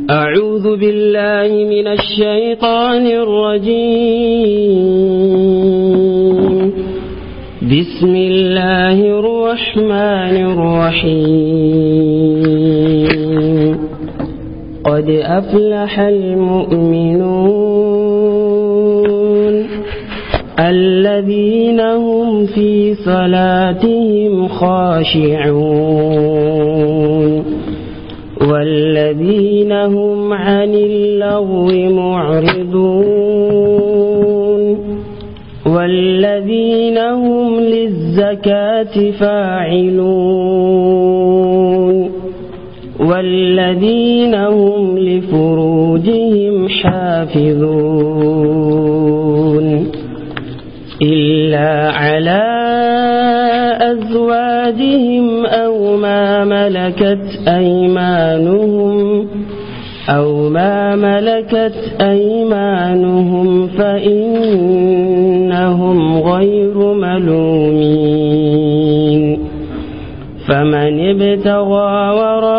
أعوذ بالله من الشيطان الرجيم بسم الله الرحمن الرحيم قد أفلح المؤمنون الذين هم في صلاتهم خاشعون والذين هم عن اللغو معرضون والذين هم للزكاة فاعلون والذين هم لفروجهم حافظون إلا على أزواجهم أو ما ملكت أيمانهم أو ما ملكت أيمانهم فإنهم غير ملومين فمن ابتغى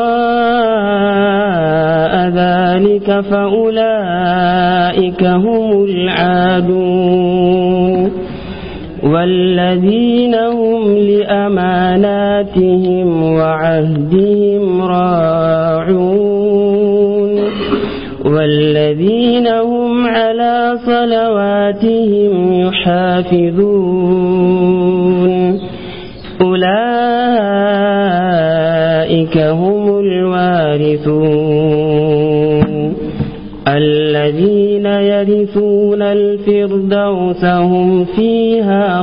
وراء ذلك فأولئك هم العادون والذين هم لأماناتهم وعهدهم راعون والذين هم على صلواتهم يحافظون أولئك هم الوارثون الذين يرثون الفردوس هم فيها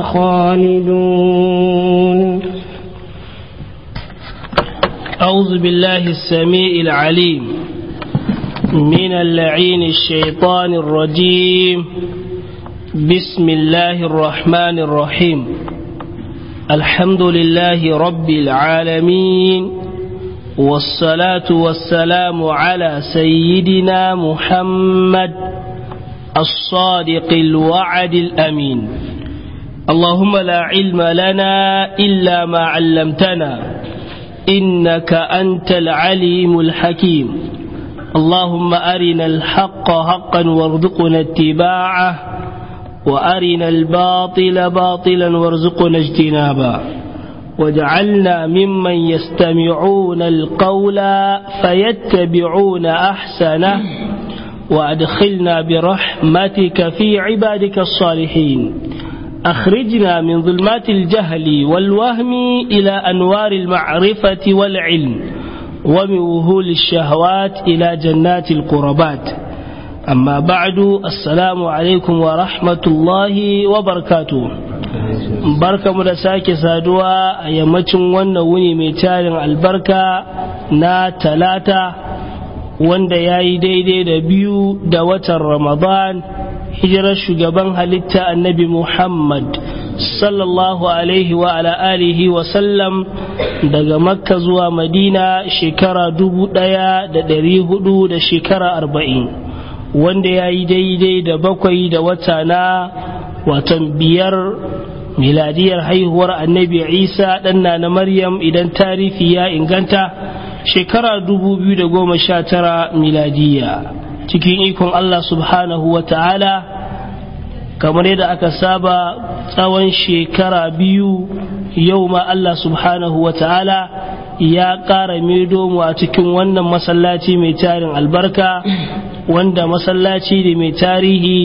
خالدون أعوذ بالله السميع العليم من اللعين الشيطان الرجيم بسم الله الرحمن الرحيم الحمد لله رب العالمين والصلاة والسلام على سيدنا محمد الصادق الوعد الأمين اللهم لا علم لنا إلا ما علمتنا إنك أنت العليم الحكيم اللهم أرنا الحق حقا وارزقنا اتباعه وأرنا الباطل باطلا وارزقنا اجتنابه وجعلنا ممن يستمعون القول فيتبعون أحسنه وأدخلنا برحمتك في عبادك الصالحين أخرجنا من ظلمات الجهل والوهم إلى أنوار المعرفة والعلم ومن وهول الشهوات إلى جنات القربات أما بعد السلام عليكم ورحمة الله وبركاته barka mu da sake saduwa a yammacin wannan wuni mai tarin albarka na talata wanda ya yi daidai da biyu da watan ramadan hijirar shugaban halitta annabi muhammad sallallahu alaihi wa ala alihi wa sallam daga makka zuwa madina shekara dubu daya da dari hudu da shekara arba'in wanda ya yi daidai da bakwai da wata na watan biyar miladiyar haihuwar annabi isa ɗanna na maryam idan tarihi ya inganta shekara dubu biyu da goma sha tara miladiya cikin ikon allah subhanahu wa ta'ala kamar yadda aka saba tsawon shekara biyu yau ma allah subhanahu wa ta'ala ya ƙara medo mu a cikin wannan masallaci mai tarin albarka wanda masallaci da mai tarihi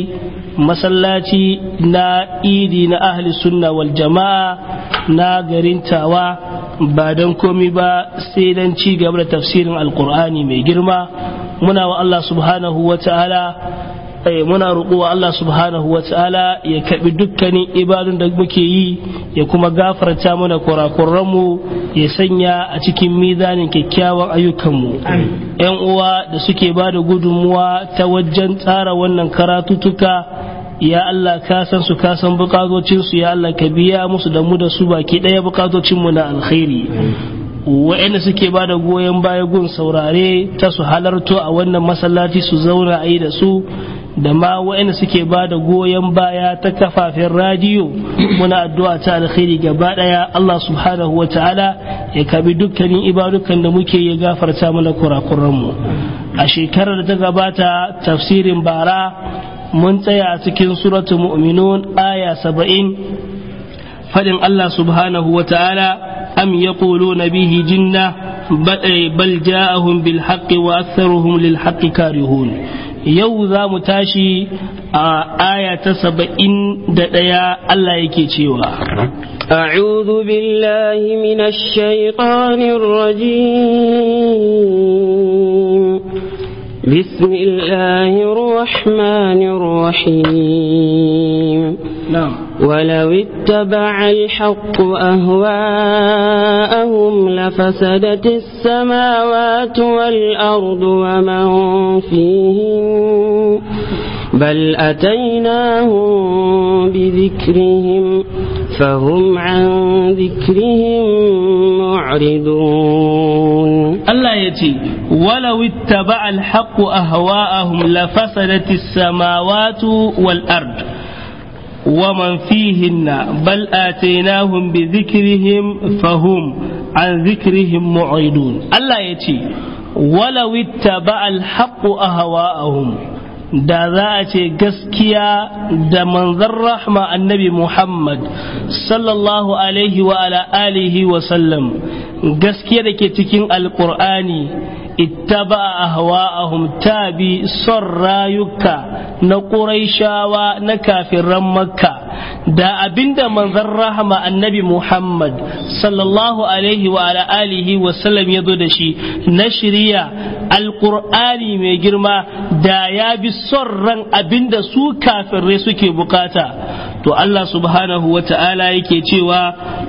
masallaci na idi na ahli sunna wal jama'a na garin tawa ba don komi ba sai don ci gaba da tafsirin alkur'ani mai girma muna wa Allah subhanahu wa ta'ala muna roƙo wa Allah subhanahu wa ta'ala ya kaɓi dukkanin ibadun da muke yi ya kuma gafarta mana kurakuranmu ya sanya a cikin mizanin kyakkyawan ayyukanmu yan uwa da suke ba da gudunmuwa ta wajen tsara wannan karatutuka ya Allah ka san su ka san bukatocinsu ya Allah ka biya musu da mu da su baki ɗaya bukatocinmu na alkhairi wa'anda suke ba da goyon baya gun saurare ta su halarto a wannan masallaci su zauna a yi da su da ma wa'anda suke ba da goyon baya ta kafafen radiyo muna addu'a ta alkhairi gaba daya Allah subhanahu wa ta'ala ya kabi dukkanin ibadukan da muke ya gafarta mana kurakuran mu a shekarar da ta gabata tafsirin bara mun tsaya a cikin suratu mu'minun aya saba'in fadin Allah subhanahu wa ta'ala am yaquluna bihi jinna bal ja'ahum bil haqqi wa aktharuhum lil haqqi karihun yau za mu tashi a aya ta saba'in da ɗaya Allah yake cewa أعوذ بالله من الشيطان الرجيم بسم الله الرحمن الرحيم نعم ولو اتبع الحق أهواءهم لفسدت السماوات والأرض ومن فيهن بل أتيناهم بذكرهم فهم عن ذكرهم معرضون الله يتي ولو اتبع الحق أهواءهم لفسدت السماوات والأرض ومن فيهن بل آتيناهم بذكرهم فهم عن ذكرهم معرضون الله يتي ولو اتبع الحق أهواءهم da za a ce gaskiya da manzan rahma annabi Muhammad sallallahu alaihi wa ala alihi wa sallam gaskiya da ke cikin alkur'ani ittaba ahwa'ahum tabi son rayuka na ƙuraishawa na kafiran makka da abinda manzan rahama annabi Muhammad sallallahu alaihi wa ala alihi wa sallam ya zo da shi na shirya alkur'ani mai girma da ya bi son ran abinda su kafirai suke bukata to Allah subhanahu wa ta'ala yake cewa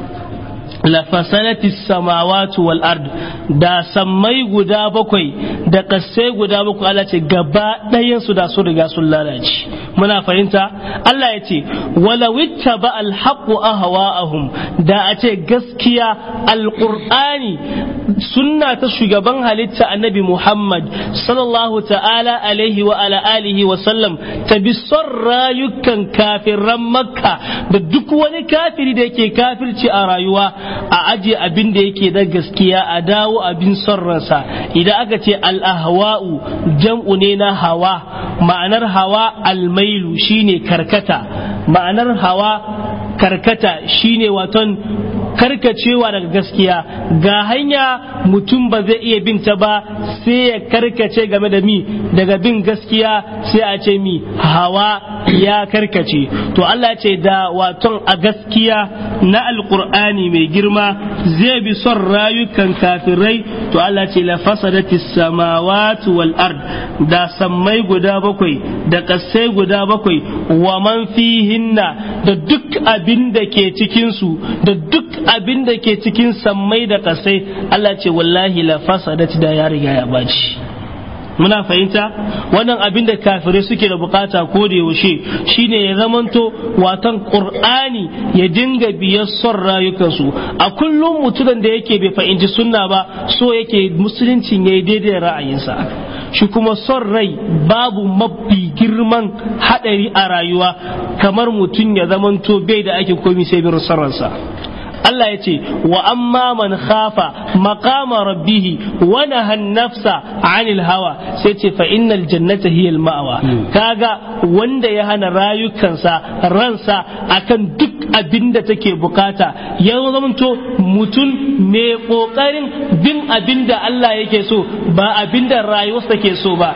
lafasanati samawatu wal ard da sammai guda bakwai da kasai guda bakwai Allah ce gaba ɗayan su da su riga sun lalace muna fahimta Allah ya ce wala wittaba al haqqu ahwa'ahum da a ce gaskiya alqur'ani sunna ta shugaban halitta annabi Muhammad sallallahu ta'ala alaihi wa ala alihi wa sallam ta bi son rayukan kafiran makka da duk wani kafiri da yake kafirci a rayuwa a aje abin da yake da gaskiya a dawo abin son ransa idan aka ce al-ahwa'u jam'u ne na hawa ma'anar hawa almailu shine karkata ma'anar hawa karkata shine waton karkacewa daga gaskiya ga hanya mutum ba zai iya bin ta ba sai ya karkace game da mi daga bin gaskiya sai a ce mi hawa ya karkace to Allah ce da waton a gaskiya na alkur'ani mai girma zai bi son rayukan kafirai to Allah ce la fasadati samawati wal ard da sammai guda bakwai da kasai guda bakwai wa man fihinna da duk abin da ke cikin su da duk abin da ke cikin sammai da kasai Allah ce wallahi la fasadati da ya riga ya baci muna fahimta wannan abin da kafirai suke da bukata ko da yaushe shine ya zamanto watan qur'ani ya dinga biyar son rayukansu a kullum mutumin da yake bai fahimci sunna ba so yake musuluncin yayi daidai ra'ayinsa shi kuma son rai babu mafi girman hadari a rayuwa kamar mutum ya zamanto bai da ake komi sai bin sarransa Allah ya ce wa amma man khafa maqama rabbih wa naha nafsa anil hawa sai ce fa innal jannata hiya al ma'wa kaga wanda ya hana rayukansa ransa akan duk abin da take bukata ya zamanto mutum mai kokarin bin abin da Allah yake so ba abin da rayuwarsa ke so ba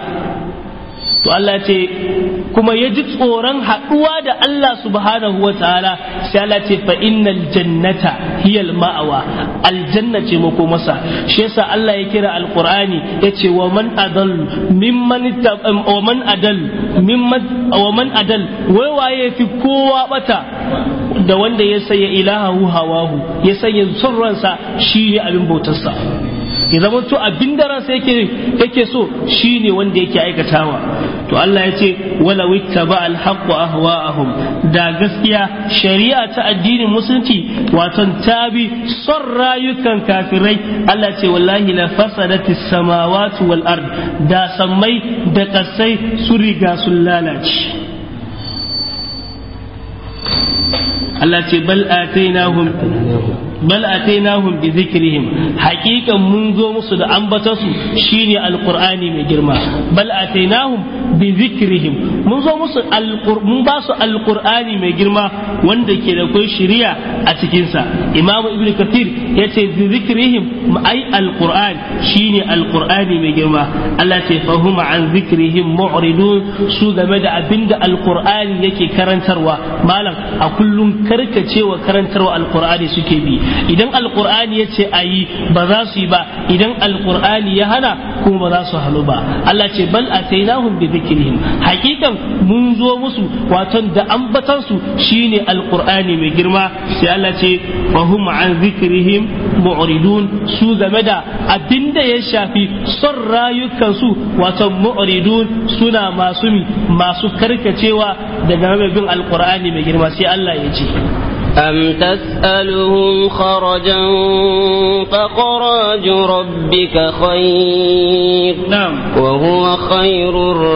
to Allah ce kuma ya ji tsoron haɗuwa da Allah subhanahu wa ta'ala sai Allah ce fa innal jannata hiyal ma'awa aljanna ce mako masa shi yasa Allah ya kira alqur'ani yace wa man adal mimman wa man adal mimman wa man adal wai waye fi kowa bata da wanda ya sanya ilahahu hawahu ya sanya son ransa shi ne abin bautarsa ya zama to abin da ransa yake yake so shine wanda yake aikatawa to Allah ya ce wala wittaba alhaqqu ahwa'ahum da gaskiya shari'a ta addinin musulunci wato tabi son rayukan kafirai Allah ce wallahi la fasadati samawati wal ard da sammai da kasai su riga sun lalace Allah ce bal atainahum bal atainahum bi dhikrihim haqiqan mun zo musu da ambatansu shine alqur'ani mai girma bal atainahum bi dhikrihim mun zo musu mun ba su alqur'ani mai girma wanda ke da kai shari'a a cikin sa imamu ibnu kathir yace bi dhikrihim ai alqur'an shine alqur'ani mai girma Allah ce fahuma an dhikrihim mu'ridun su game da abinda alqur'ani yake karantarwa malam a kullum karkacewa karantarwa alqur'ani suke bi idan alqur'ani ya ce a yi ba za su yi ba idan alqur'ani ya hana kuma ba za su halu ba Allah ce bal atainahum bi dhikrihim hakikan mun zo musu wato da ambatan su shine alqur'ani mai girma sai Allah ce wa hum an dhikrihim mu'ridun su game da abinda ya shafi son rayukan su wato mu'ridun suna masu masu karkacewa daga bin alqur'ani mai girma sai Allah ya ce أم تسألهم خرجا فخراج ربك خير نعم وهو خير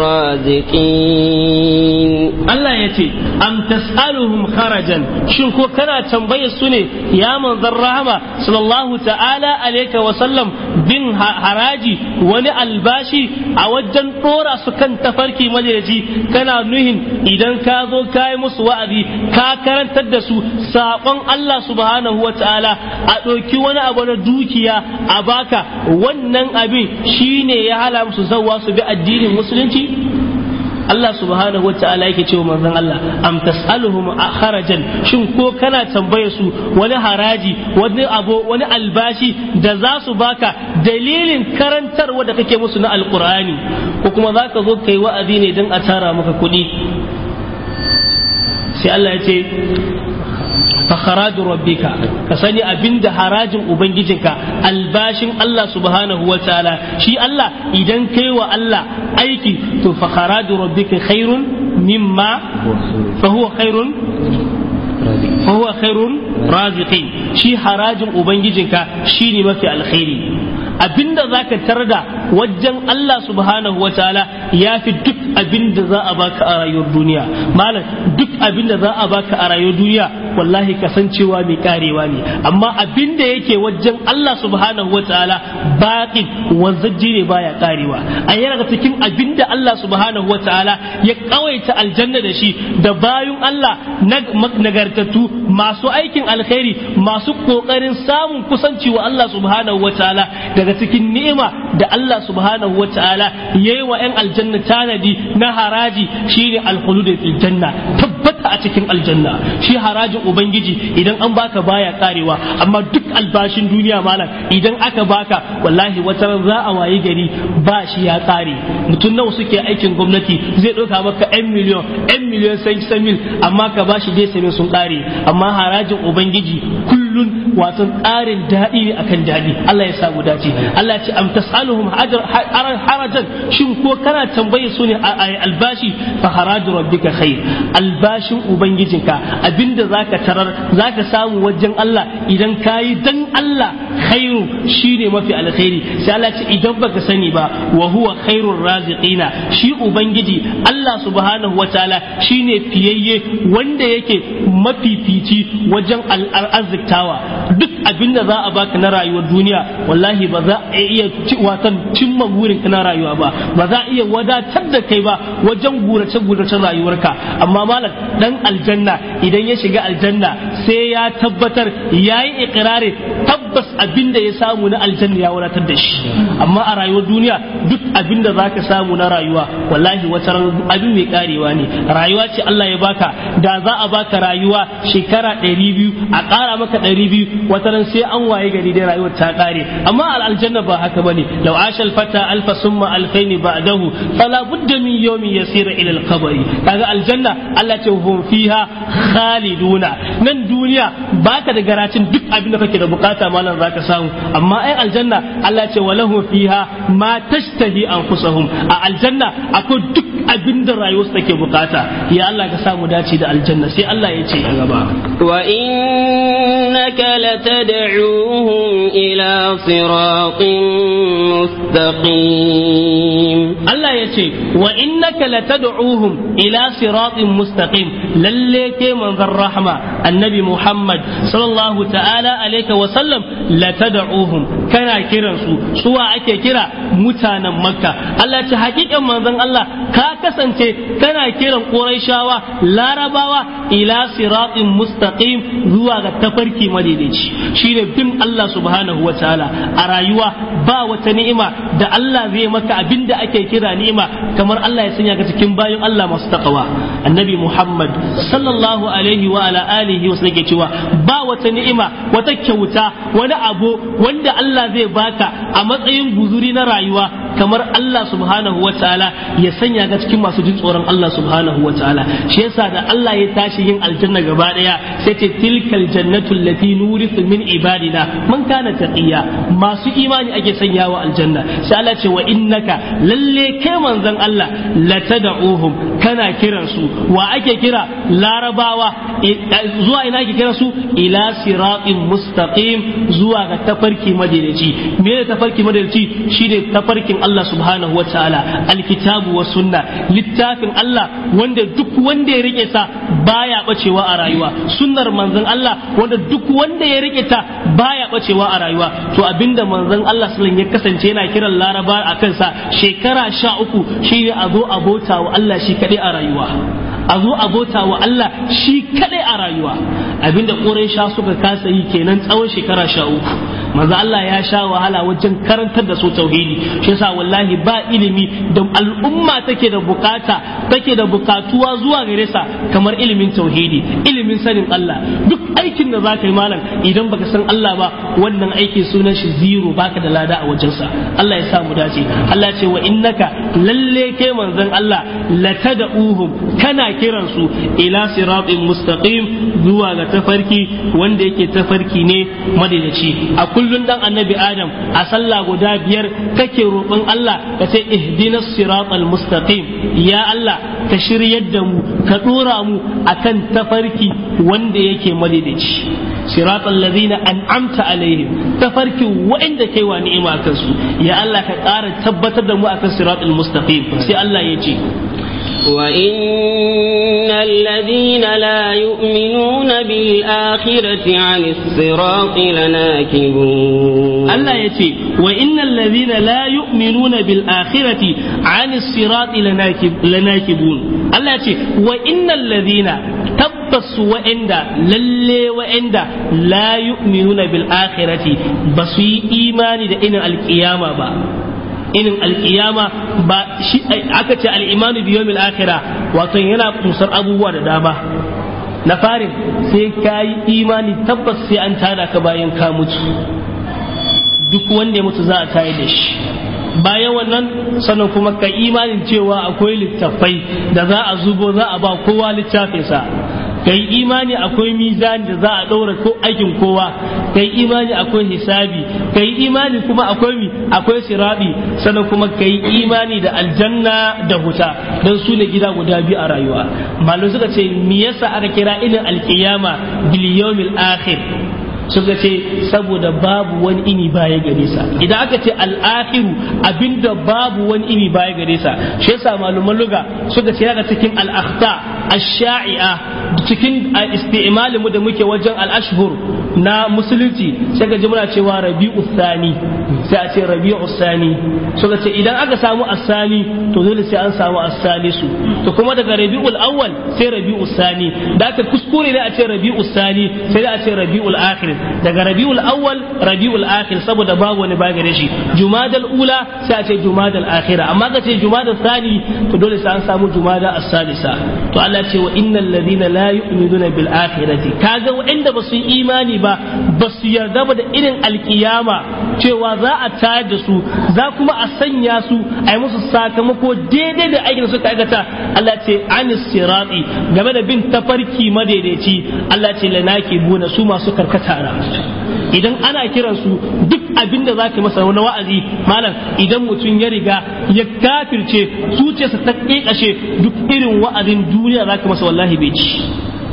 الرازقين Allah ya ce, Am tas'aluhum kharajan shin ko kana tambayar su ne ya manzon rahama sallallahu ta'ala alaika wa sallam bin haraji wani albashi a wajen dora su kan tafarki majalici kana nuhin idan ka zo ka yi musu wa'azi ka karantar da su saƙon Allah subhanahu wa ta'ala a ɗauki wani abu na dukiya a baka wannan abin shine ya hala musu zawa su bi addinin musulunci Allah subhanahu wa ta'ala yake cewa manzon Allah am tas'aluhum kharajan shin ko kana tambaye su wani haraji wani abu wani albashi da za su baka dalilin karantarwa da kake musu na alqur'ani ko kuma zaka zo kai wa'azi ne don a tara maka kuɗi sai Allah ya ce fakharaju rabbika ka sani abinda harajin ubangijinka albashin Allah subhanahu wa ta'ala shi Allah idan kai wa Allah aiki to fakharaju rabbika khairun mimma fa huwa khairun fa huwa khairun raziqin shi harajin ubangijinka shine mafi alkhairi abinda zaka tarda wajen Allah subhanahu wa ta'ala ya fi duk abinda za a baka a rayuwar duniya malam duk abinda za a baka a rayuwar duniya wallahi kasancewa mai karewa ne amma abinda yake wajen Allah subhanahu wa ta'ala baqin wanzaji ne baya karewa a yana cikin abinda Allah subhanahu wa ta'ala ya kawaita aljanna da shi da bayun Allah nagartattu masu aikin alkhairi masu kokarin samun kusanci wa Allah subhanahu wa ta'ala daga cikin ni'ima da Allah subhanahu wa ta'ala yayi wa 'yan aljanna tanadi na haraji shine alkhulud fil janna tabbata a cikin aljanna shi harajin ubangiji idan an baka baya karewa amma duk albashin duniya malam idan aka baka wallahi wata ran za a wayi gari ba shi ya kare mutum nawa suke aikin gwamnati zai ɗauka maka 'yan miliyon 'yan miliyon sai mil amma ka bashi dai sai sun kare amma harajin ubangiji kullun wato ƙarin daɗi ne akan daɗi Allah ya samu dace Allah ya ce am tasaluhum harajan shin ko kana tambaye su ne albashi fa haraju rabbika khair albashin ubangijinka abinda zaka tarar zaka samu wajen Allah idan kayi dan Allah khairu shine mafi alkhairi sai Allah ce idan baka sani ba wa huwa khairur raziqina shi ubangiji Allah subhanahu wataala shine fiyayye wanda yake mafifici wajen arziktawa duk abinda za a baka na rayuwar duniya wallahi ba za a iya watan cimma burinka na rayuwa ba ba za a iya wadatar da kai ba wajen gurace guracen rayuwarka amma malam dan aljanna idan ya shiga aljanna sai ya tabbatar ya yi ikirari tabbas abinda ya samu na aljanna ya wadatar da shi amma a rayuwar duniya duk abinda za ka samu na rayuwa wallahi wata abin mai karewa ne rayuwa ce Allah ya baka da za a baka rayuwa shekara ɗari biyu a ƙara maka ɗari biyu wata ran sai an waye gari dai rayuwar ta ƙare amma aljanna ba haka bane law ashal fata alfa summa alfaini ba'dahu fala budda min yawmin yasira ila al-qabri kaga aljanna Allah ce hum fiha khaliduna nan duniya baka da garacin duk abin da kake da bukata malam zaka samu amma ai aljanna Allah ce walahu fiha ma tashtahi anfusuhum a aljanna akwai duk abin da rayuwarsu take bukata ya Allah ka samu dace da aljanna sai Allah ya ce a gaba wa inna وإنك لتدعوهم إلى صراط مستقيم Allah ya ce wa innaka latad'uhum ila siratin mustaqim lalle ke manzon rahma annabi Muhammad sallallahu ta'ala alaihi wa sallam latad'uhum kana kiran su suwa ake kira mutanen Makka Allah ce hakikan manzon Allah ka kasance kana kiran Qurayshawa Larabawa ila siratin mustaqim zuwa ga tafarki madaidaici shine bin Allah subhanahu wa ta'ala a rayuwa ba wata ni'ima da Allah zai maka abinda ake kira ni'ima kamar Allah ya sanya ka cikin bayan Allah masu takawa annabi Muhammad sallallahu alaihi wa ala alihi wa sallam cewa ba wata ni'ima wata kyauta wani abu wanda Allah zai baka a matsayin guzuri na rayuwa kamar Allah subhanahu wa ta'ala ya sanya ka cikin masu jin tsoron Allah subhanahu wa ta'ala shi yasa da Allah ya tashi yin aljanna gaba daya sai ce tilkal jannatu allati nurithu min ibadina man kana taqiya masu imani ake sanyawa aljanna sai Allah ce wa innaka lalle kai manzon Allah latad'uhum kana kiran su wa ake kira larabawa zuwa ina ake kira su ila siratin mustaqim zuwa ga tafarki madaidaici me ne tafarki madaidaici shine tafarkin Allah subhanahu wa ta'ala alkitabu wa sunna littafin Allah wanda duk wanda ya rike sa baya bacewa a rayuwa sunnar manzon Allah wanda duk wanda ya rike ta baya bacewa a rayuwa to abinda manzon Allah sallallahu ya kasance yana kiran laraba a kansa shekara sha uku shine a zo abota wa Allah shi kadai a rayuwa a zo abota wa Allah shi kadai a rayuwa abinda sha suka kasa yi kenan tsawon shekara sha uku manzo Allah ya sha wahala wajen karantar da su tauhidi shi yasa wallahi ba ilimi da al'umma take da bukata take da bukatuwa zuwa gare sa kamar ilimin tauhidi ilimin sanin Allah duk aikin da zaka yi malam idan baka san Allah ba wannan aiki sunan shi zero baka da lada a wajensa Allah ya sa mu dace Allah ce wa innaka lalle ke manzon Allah latad'uhum kana kiran su ila siratin mustaqim zuwa ga tafarki wanda yake tafarki ne madadaci a kullun dan annabi adam a sallah guda biyar kake roƙon Allah ka ce ihdinas siratal mustaqim ya Allah ka shiryar da mu ka dora mu akan tafarki wanda yake madadaci siratal ladina an'amta alaihim tafarki wa'anda kai wa ni'ima kansu ya Allah ka ƙara tabbatar da mu akan siratal mustaqim sai Allah ya ce وإن الذين لا يؤمنون بالآخرة عن الصراط لناكبون الله يتي وإن الذين لا يؤمنون بالآخرة عن الصراط لناكب لناكبون الله يتي وإن الذين tabbas wa'anda lalle wa'anda la yu'minuna bil akhirati ba su yi imani da inin alkiyama ba inin alkiyama ba shi aka ce al'imanu bi yawmil akhira wato yana kusar abubuwa da dama na farin sai ka yi imani tabbas sai an tada ka bayan ka mutu duk wanda ya mutu za a tayar da shi bayan wannan sannan kuma ka imanin cewa akwai littafai da za a zubo za a ba kowa littafinsa ka yi imani akwai mizani da za a ɗaura ko aikin kowa ka yi imani akwai hisabi ka yi imani kuma akwai mi akwai sirabi sannan kuma ka yi imani da aljanna da huta don su ne gida guda biyu a rayuwa malamai suka ce me yasa aka kira ilin alkiyama bil yawmil akhir suka ce saboda babu wani ini baya gare sa idan aka ce al'akhiru abinda babu wani ini baya gare sa shi yasa malaman luga suka ce daga cikin al'akhta ash-sha'i'a cikin isti'malin mu da muke wajen al-ashhur na musulunci sai ga muna cewa rabi'u thani sai a ce rabi'u thani suka ce idan aka samu as-sani to dole sai an samu as-salisu to kuma daga rabi'ul awwal sai rabi'u thani da aka kuskure ne a ce rabi'u thani sai da a ce rabi'ul akhir daga rabiul awwal rabiul akhir saboda babu wani bagare shi jumadal ula sai a ce jumadal akhira amma ka ce jumadal thani to dole sai an samu jumada as-salisa to Allah ce wa innal ladina la yu'minuna bil akhirati kaga wanda ba su yi imani ba ba su yarda ba da irin alkiyama cewa za a tayar da su za kuma a sanya su a yi musu sakamako daidai da aikin da suka aikata Allah ce anis sirati game da bin tafarki madaidaici Allah ce lanaki buna su masu karkata idan ana kiran su duk abin da zaka masa wani wa'azi malam idan mutum ya riga ya kafirce zuciyarsa ta kekashe duk irin wa'azin duniya zaka masa wallahi bai ci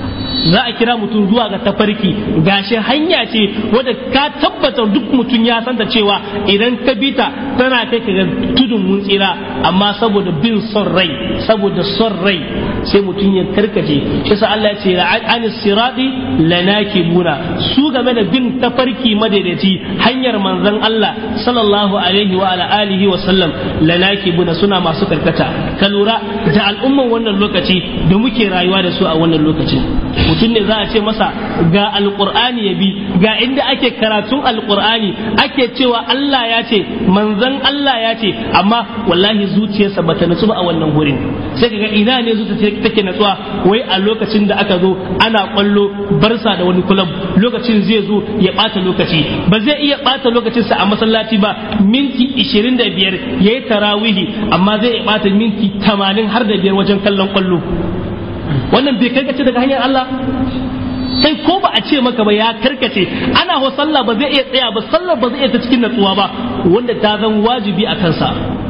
za a kira mutum zuwa ga tafarki gashi hanya ce wadda ka tabbata duk mutum ya santa cewa idan ka bi ta tana kai ka ga tudun mun tsira amma saboda bin son rai saboda son rai sai mutum ya karkace shi sa Allah ya ce an sirati lanakibuna su game da bin tafarki madaidaici hanyar manzon Allah sallallahu alaihi wa ala alihi wa sallam lanakibuna suna masu karkata ka lura da al'umman wannan lokaci da muke rayuwa da su a wannan lokacin mutum ne za a ce masa ga alqur'ani ya bi ga inda ake karatun alqur'ani ake cewa Allah ya ce manzon Allah ya ce amma wallahi zuciyarsa bata nutsu ba a wannan gurin sai kaga ina ne zuciya take natsuwa wai a lokacin da aka zo ana kwallo barsa da wani kulab lokacin zai zo ya bata lokaci ba zai iya bata lokacinsa a masallaci ba minti 25 yayi tarawihi amma zai iya bata minti 80 har da biyar wajen kallon kwallo wannan bai karkace daga hanyar Allah sai ko ba a ce maka ba ya karkace ana ho sallah ba zai iya tsaya ba sallar ba zai iya ta cikin natsuwa ba wanda ta zan wajibi a kansa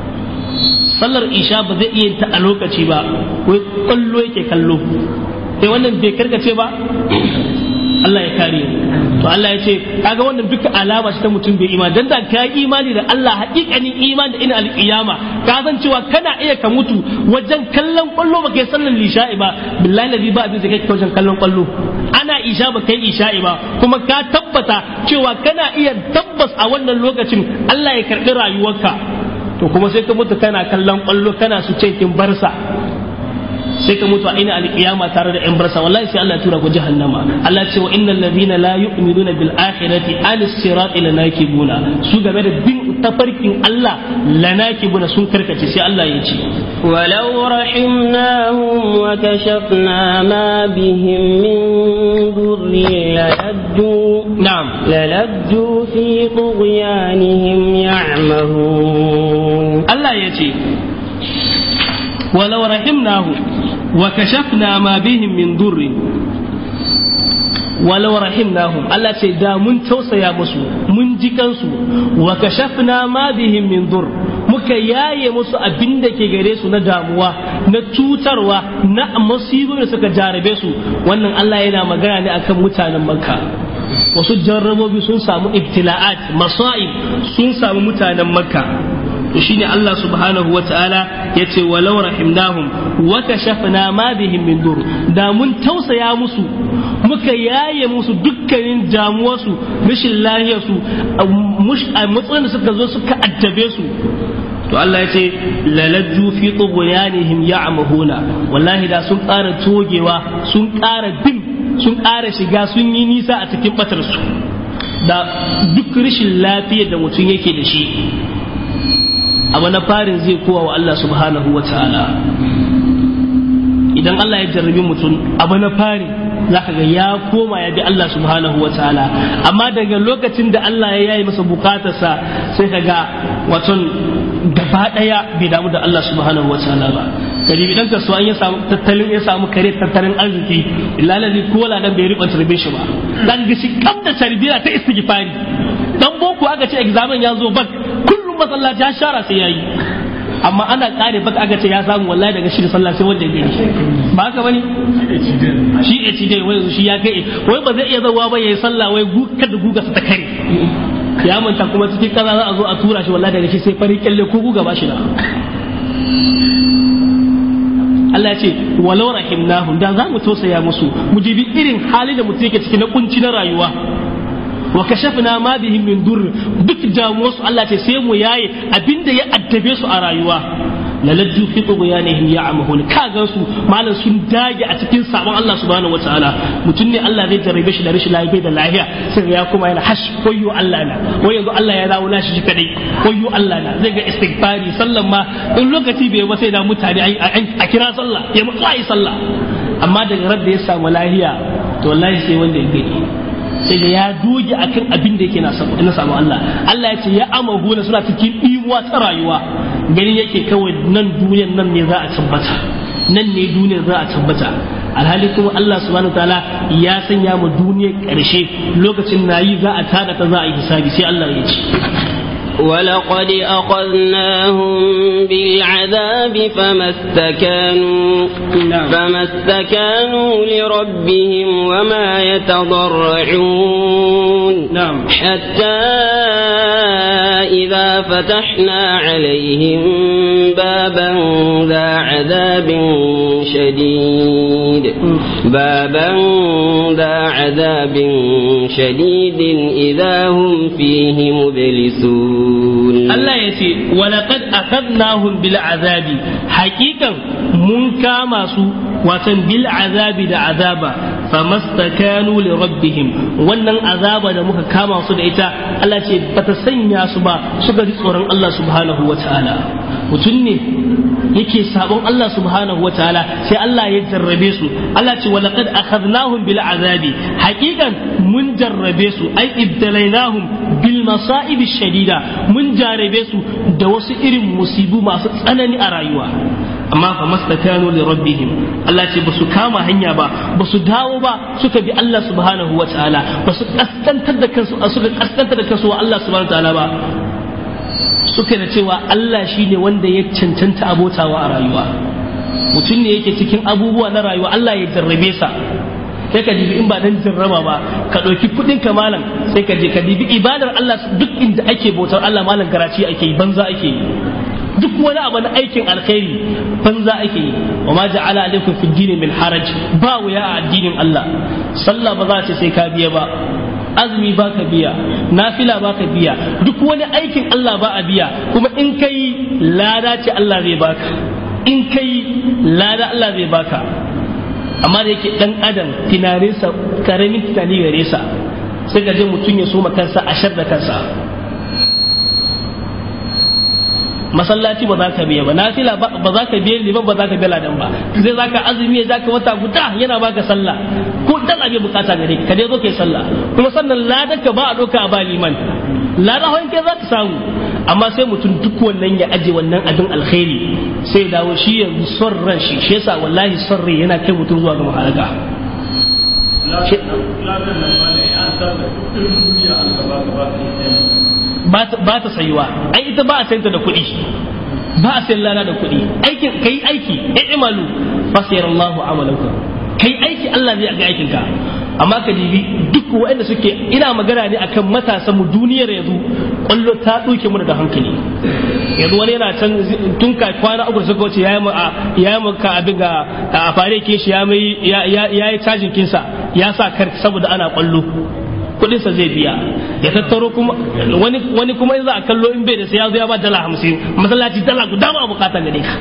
sallar isha ba zai iya ta a lokaci ba wai kwallo yake kallo sai wannan bai karkace ba Allah ya kare to Allah ya ce kaga wannan duka alama ce ta mutum bai imani dan da ka imani da Allah hakikanin imani da ina alƙiyama ka san cewa kana iya ka mutu wajen kallon kwallo ba kai sallar isha'i ba billahi ladhi ba abin da kai wajen kallon kwallo ana isha ba kai isha'i ba kuma ka tabbata cewa kana iya tabbas a wannan lokacin Allah ya karɓi rayuwarka to kuma sai ka mutu kana kallon kwallo kana su cikin barsa sai ka mutu a ina alƙiyama tare da 'yan barsa wallahi sai Allah ya tura ku jahannama Allah ce wa innal ladina la yu'minuna bil akhirati an sirati lanakibuna su game da bin tafarkin Allah lanakibuna sun karkace sai Allah ya ce ولو رحمناهم وكشفنا ما بهم من ضر للجوا na'am للجوا في طغيانهم يعمهون Allah ya ce walau rahimnahu wa kashafna ma bihim min durri walau rahimnahum Allah ce da mun tausaya musu mun ji kansu wa kashafna ma bihim min dur muka yaye musu abin da ke gare su na damuwa na cutarwa na masibin da suka jarabe su wannan Allah yana magana ne akan mutanen Makka wasu jarrabobi sun samu ibtila'at masa'ib sun samu mutanen Makka to shine Allah subhanahu wa ta'ala yace walau rahimnahum wa kashafna ma bihim min dur da mun tausaya musu muka yaye musu dukkanin damuwarsu rashin lahiyarsu matsayin da suka zo suka addabe su to Allah ya ce lalajju fi tughyanihim ya'mahuna wallahi da sun ƙara togewa sun ƙara bin sun ƙara shiga sun yi nisa a cikin batar su da duk rashin lafiyar da mutum yake da shi abu na farin zai kowa wa Allah subhanahu wa ta'ala idan Allah ya jarrabi mutum abu na farin za ka ga ya koma ya bi Allah subhanahu wa ta'ala amma daga lokacin da Allah ya yayi masa bukatarsa sai ka ga waton gaba daya bai damu da Allah subhanahu wa ta'ala ba gari idan ka so an ya samu tattalin ya samu kare tattalin arziki lalazi ko ladan bai riba tarbe shi ba dan ga shi kam da tarbiya ta istighfari dan boko aka ce examen ya zo bak kullum masallaci ya shara sai yayi amma ana kare baka aka ce ya samu wallahi daga shi da sallah sai wanda ya gani ba haka bane shi ya ci dai wai shi ya kai wai ba zai iya zawa ba yayi sallah wai guka da guga su ta kare ya manta kuma cikin kaza za a zo a tura shi wallahi daga shi sai fari kyalle ko guga ba shi da Allah ya ce walau rahimnahum da za mu tausaya musu mu jibi irin hali da mutum yake ciki na kunci na rayuwa wa kashafna ma bihim min dur duk damuwar su Allah ce sai mu yaye abinda ya addabe su a rayuwa lalajju fi tughyanihim ya'mahun ka ga su malan sun dage a cikin sabon Allah subhanahu wataala mutum ne Allah zai jarrabe shi da rashin lafiya da lafiya sai ya kuma yana hash koyo Allah na wai yanzu Allah ya dawo nashi shi kadai koyo Allah na zai ga istighfari sallan ma in lokaci bai ba sai da mutane a kira sallah ya mutu ai sallah amma daga rabda ya samu lafiya to wallahi sai wanda ya gani sai da ya doge akan abin da yake na samu Allah Allah ya ce ya amahuna suna cikin imuwa ta rayuwa ganin yake kawai nan duniyar nan ne za a tabbata nan ne duniyar za a tabbata alhali kuma Allah subhanahu ta'ala ya sanya mu duniyar ƙarshe lokacin nayi za a tada ta za a yi hisabi sai Allah ya ce ولقد أخذناهم بالعذاب فما استكانوا نعم. فما استكانوا لربهم وما يتضرعون نعم. حتى إذا فتحنا عليهم بابا ذا عذاب شديد بابا ذا عذاب شديد إذا هم فيه مبلسون Allah ya ce walaqad akhadnahum bil azabi hakikan mun kama su watan bil azabi da azaba famastakanu li rabbihim wannan azaba da muka kama su da ita Allah ce bata sanya su ba suka ji tsoron Allah subhanahu wataala mutum ne yake sabon Allah subhanahu wataala sai Allah ya jarrabe su Allah ce walaqad akhadnahum bil azabi hakikan mun jarrabe su ai ibtalainahum bil masa'ib shadida mun jarabe su da wasu irin musibu masu tsanani a rayuwa amma fa mastakanu li rabbihim Allah ce basu kama hanya ba basu dawo ba suka bi Allah subhanahu wataala basu kaskantar da kansu suka kaskantar da kansu wa Allah subhanahu wataala ba suka da cewa Allah shine wanda ya cancanta abotawa a rayuwa mutum ne yake cikin abubuwa na rayuwa Allah ya jarrabe sa sai ka dibi in ba dan jarraba ba ka ɗauki kuɗin ka malam sai ka je ka dibi ibadar Allah duk inda ake bautar Allah malam garaci ake yi banza ake yi duk wani abu na aikin alkhairi banza ake yi wa ma ja'ala alaikum fi dini min haraj ba wuya a addinin Allah sallah ba za ta sai ka biya ba azumi ba ka biya nafila ba ka biya duk wani aikin Allah ba a biya kuma in kai lada ce Allah zai baka in kai lada Allah zai baka amma da yake dan adam tunaninsa karamin tunani gare sa sai ka je mutum ya soma kansa a shar da kansa masallaci ba za ka biya ba nafila ba za ka biya liman ba za ka biya ladan ba zai za ka azumi ya ka wata guda yana baka sallah ko dan abin bukata gare ka dai zo kai sallah kuma sannan ladan ka ba a doka a ba liman ladan hawan kai za ka samu amma sai mutum duk wannan ya aje wannan abin alkhairi sai ya dawo shi yanzu son ran shi shi yasa wallahi son rai yana kai mutum zuwa ga mahalaka ba ta sayuwa ai ita ba a sayanta da kuɗi ba a sayan lana da kuɗi aikin kai aiki i'malu fasayarallahu amalakum kai aiki Allah zai ga aikin ka amma ka dibi duk waɗanda suke ina magana ne akan matasan mu duniyar yanzu kwallo ta ɗauke mu da hankali yanzu wani yana can tun ka kwana uku suka wuce ya yi ya yi ka abin ga a fare ke shi ya yi cajin kinsa ya sa kar saboda ana kwallo kudinsa zai biya ya tattaro kuma wani wani kuma in za a kallo in bai da sai ya zo ya ba dala hamsin masallaci dala guda ba bukata gare ka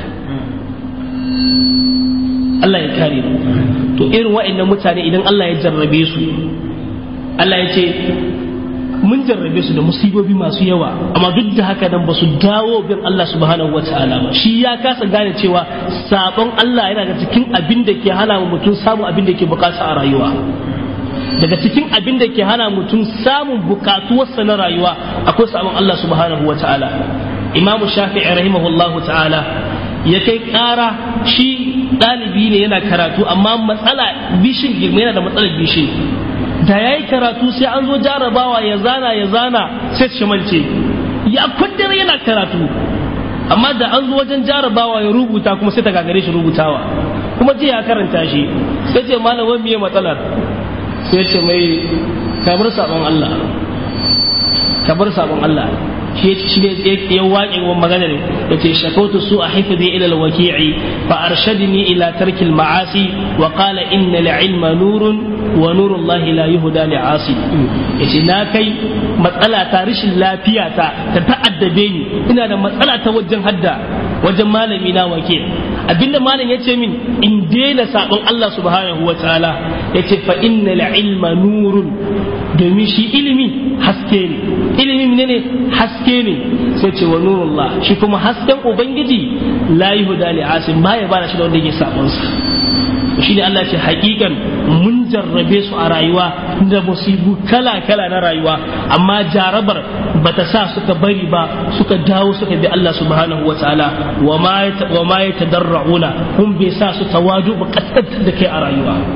Allah ya kare mu to irin wa'annan mutane idan Allah ya jarrabe su Allah ya ce mun jarrabe su da musibobi masu yawa amma duk da haka nan ba su dawo bin Allah subhanahu wa ta'ala ba shi ya kasa gane cewa sabon Allah yana da cikin abin da ke hana mutum samun abin da ke bukata a rayuwa daga cikin abin da ke hana mutum samun bukatuwarsa na rayuwa akwai sabon Allah subhanahu wa ta'ala imamu shafi'i rahimahullahu ta'ala ya kai ƙara shi ɗalibi ne yana karatu amma matsala bishin girma yana da matsalar bishin da ya yi karatu sai an zo jarabawa ya zana ya zana sai shi mance ya kundin yana karatu amma da an zo wajen jarabawa ya rubuta kuma sai ta gagare shi rubutawa kuma jiya ya karanta shi sai ce malamin miye matsalar sai ce mai kabar sabon Allah kabar sabon Allah shi shi ne ya waƙe wa maganar da ce shakautu su a haifi ila alwaki'i fa arshadni ila tarkil ma'asi wa qala inna ilma nurun wa nurun lahi la yuhda li asi yace na kai matsala ta rashin lafiya ta ta ta'addabe ni ina da matsala ta wajen hadda wajen malami na wake abinda malam yace min in daina sabon Allah subhanahu wa ta'ala yace fa innal ilma nurun domin shi ilimi haske ne ilimi ne haske ne sai ce wa nurullah shi kuma hasken ubangiji la yuhda li asim baya bana shi da wanda yake sabon sa shi ne Allah ce hakikan mun jarrabe su a rayuwa da musibu kala kala na rayuwa amma jarabar bata sa suka bari ba suka dawo suka bi Allah subhanahu wa ta'ala wa ma wa ma yatadarrauna hum bai sa su tawadu ba kaskantar da kai a rayuwa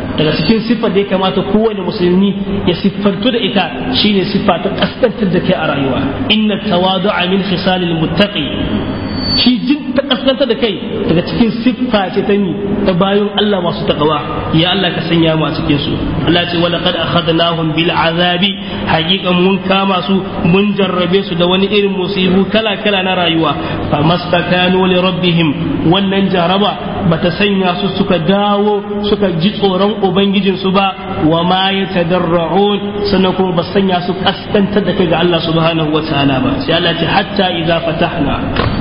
daga cikin siffar da ya kamata kowane musulmi ya siffantu da ita shine siffa ta kaskantar da kai a rayuwa inna tawadu'a min khisalil muttaqi shi jin ta kaskantar da kai daga cikin siffa ce ta ni ta bayan Allah masu takawa ya Allah ka sanya mu a cikin su Allah ce wala qad akhadnahum bil azabi haqiqan mun kama su mun jarrabe su da wani irin musibu kala kala na rayuwa fa mastakanu li rabbihim wannan jaraba bata sanya su suka dawo suka ji tsoron ubangijin su ba wa ma yatadarra'un sannan kuma ba sanya su kaskantar da kai ga Allah subhanahu wa ta'ala ba sai Allah ce hatta idza fatahna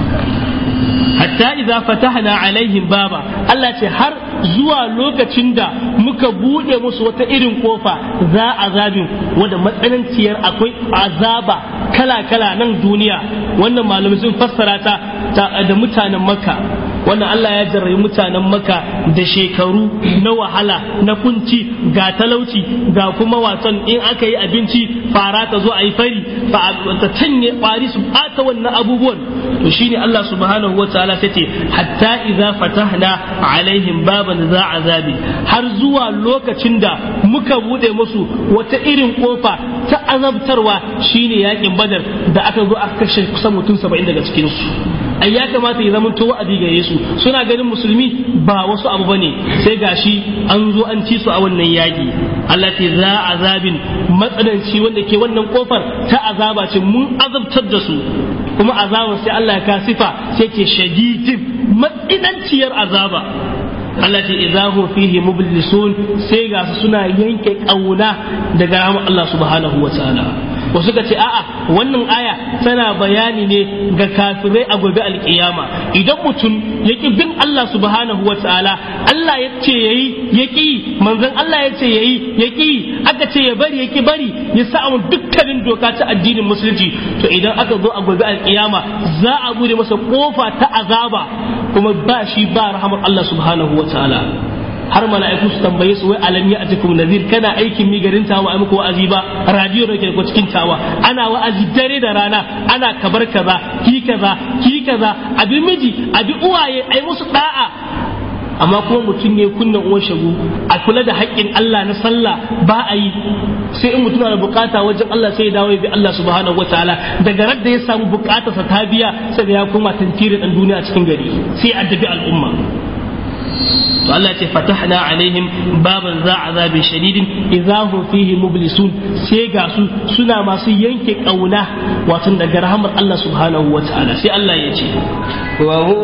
hatta idza fatahna alaihim baba Allah ce har zuwa lokacin da muka bude musu wata irin kofa za azabin wanda matsananciyar akwai azaba kala kala nan duniya wannan malamai sun fassara ta da mutanen makka wannan Allah ya jarrayi mutanen maka da shekaru na wahala na kunci ga talauci ga kuma wasan in aka yi abinci fara ta zo a yi fari ta canye kwari su bata wannan abubuwan to shine Allah subhanahu wa ta'ala sai ce hatta idza fatahna alaihim baban za azabi har zuwa lokacin da muka bude musu wata irin kofa ta azabtarwa shine yakin badar da aka zo aka kashe kusan mutum 70 daga cikin su ai ya kamata ya zama wa'adi ga Yesu suna ganin musulmi ba wasu abu bane sai gashi an zo an ci su a wannan yaki Allah ce za azabin matsananci wanda ke wannan kofar ta azaba ce mun azabtar da su kuma azabar sai Allah ya kasifa sai ke shadidin matsinanciyar azaba Allah ce idahu fihi mublisun sai ga su suna yanke kauna daga rahmar Allah subhanahu wa ta'ala wasu ka ce a'a wannan aya tana bayani ne ga kafirai a gobe alkiyama idan mutum ya ki bin Allah subhanahu wa ta'ala Allah ya ce yayi ya ki manzon Allah ya ce yayi ya ki aka ce ya bari ya ki bari ya sa dukkanin doka ta addinin musulunci to idan aka zo a gobe alkiyama za a bude masa kofa ta azaba kuma ba shi ba rahamar Allah subhanahu wa ta'ala har mala'iku su tambaye su wai alam ya atikum nazir kana aikin mi garin tawa ai muku wa'azi ba radio da ke ko cikin tawa ana wa'azi dare da rana ana kabar kaza ki kaza ki kaza abi miji abi uwaye ai musu da'a amma kuma mutum ne kunnan uwan shagu a kula da haƙƙin Allah na sallah ba a yi sai in mutum na da bukata wajen Allah sai ya dawo ya bi Allah subhanahu wataala daga ran da ya samu bukatarsa ta biya sai ya koma tantiri dan duniya cikin gari sai addabi al'umma to Allah ce fatahna alaihim baban za azabin shadidin idza hum fihi mublisun sai ga su suna masu yanke kauna wato daga rahmar Allah subhanahu wataala sai Allah ya ce وهو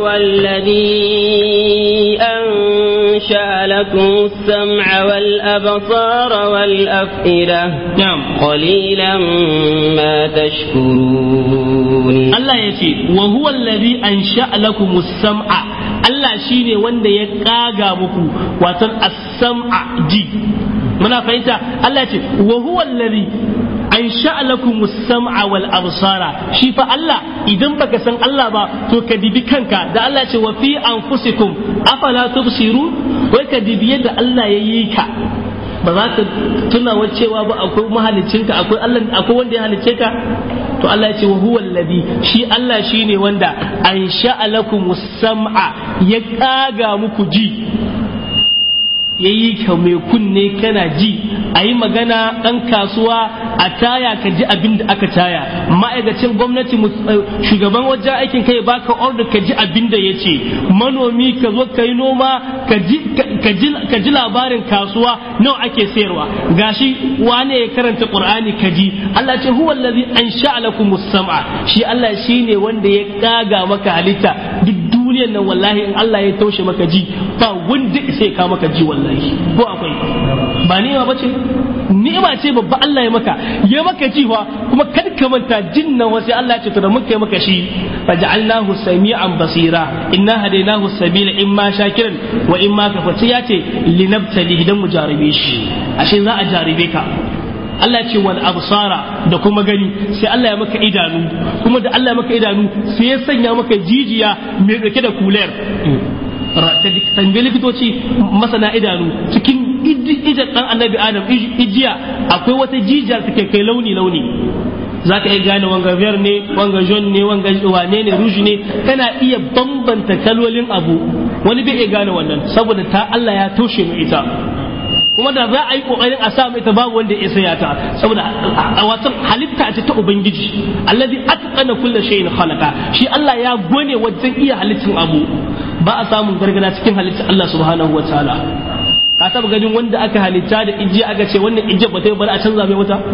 الذي أنشأ لكم السمع والأبصار والأفئدة نعم قليلا ما تشكرون Allah ya ce wa huwa alladhi ansha'a lakum as-sam'a Allah shine wanda ya kaga muku wato as-sam'a ji muna fahimta Allah ya ce wa huwa alladhi ansha'a lakum as-sam'a wal absara shi fa Allah idan baka san Allah ba to ka dibi kanka da Allah ya ce wa fi anfusikum afala tubsiru wai ka dibi yadda Allah ya yi ka ba za ka tuna cewa ba akwai mahalicinka akwai Allah akwai wanda ya halice ka to Allah ya ce wa huwa alladhi shi Allah shine wanda an lakum sam'a ya kaga muku ji yayi ka mai kunne kana ji a yi magana ɗan kasuwa a taya ka ji abin da aka taya ma'aikacin gwamnati shugaban wajen aikin kai baka order ka ji abin da ya ce manomi ka zo ka yi noma ka ji labarin kasuwa nawa ake sayarwa gashi wane ya karanta qur'ani ka ji Allah ce huwa allazi ansha'a lakum sam'a shi Allah shine wanda ya kaga maka halitta duk duniyar nan wallahi in Allah ya taushe maka ji ba wanda sai ka maka ji wallahi ko akwai ba ni'ima bace ni'ima ce babba Allah ya maka ya maka ji fa kuma kad ka manta jin nan wasu Allah ya ce to da muka yi maka shi faj'alnahu sami'an basira inna hadaynahu sabila imma shakiran wa imma kafati ya ce linabtali idan mu jarabe shi ashe za a jarabe ka Allah ce wal absara da kuma gani sai Allah ya maka idanu kuma da Allah ya maka idanu sai ya sanya maka jijiya mai dauke da kuler tambayi likitoci masana idanu cikin idan dan annabi adam ijiya akwai wata jijiyar take kai launi launi za ka iya gane wanga vert ne wanga jaune ne wanga wane ne rouge ne kana iya bambanta kalolin abu wani bai iya gane wannan saboda ta Allah ya toshe mu ita kuma da za a yi kokarin a sa mai ta babu wanda ya saya ta saboda a watan halitta ce ta ubangiji allazi atqana kulli shay'in khalaqa shi Allah ya gone wajen iya halittin abu ba a samun gargada cikin halittar Allah subhanahu wataala ka taba ganin wanda aka halitta da ijiya aka ce wannan ijiya ba ta yi bari a canza mai wata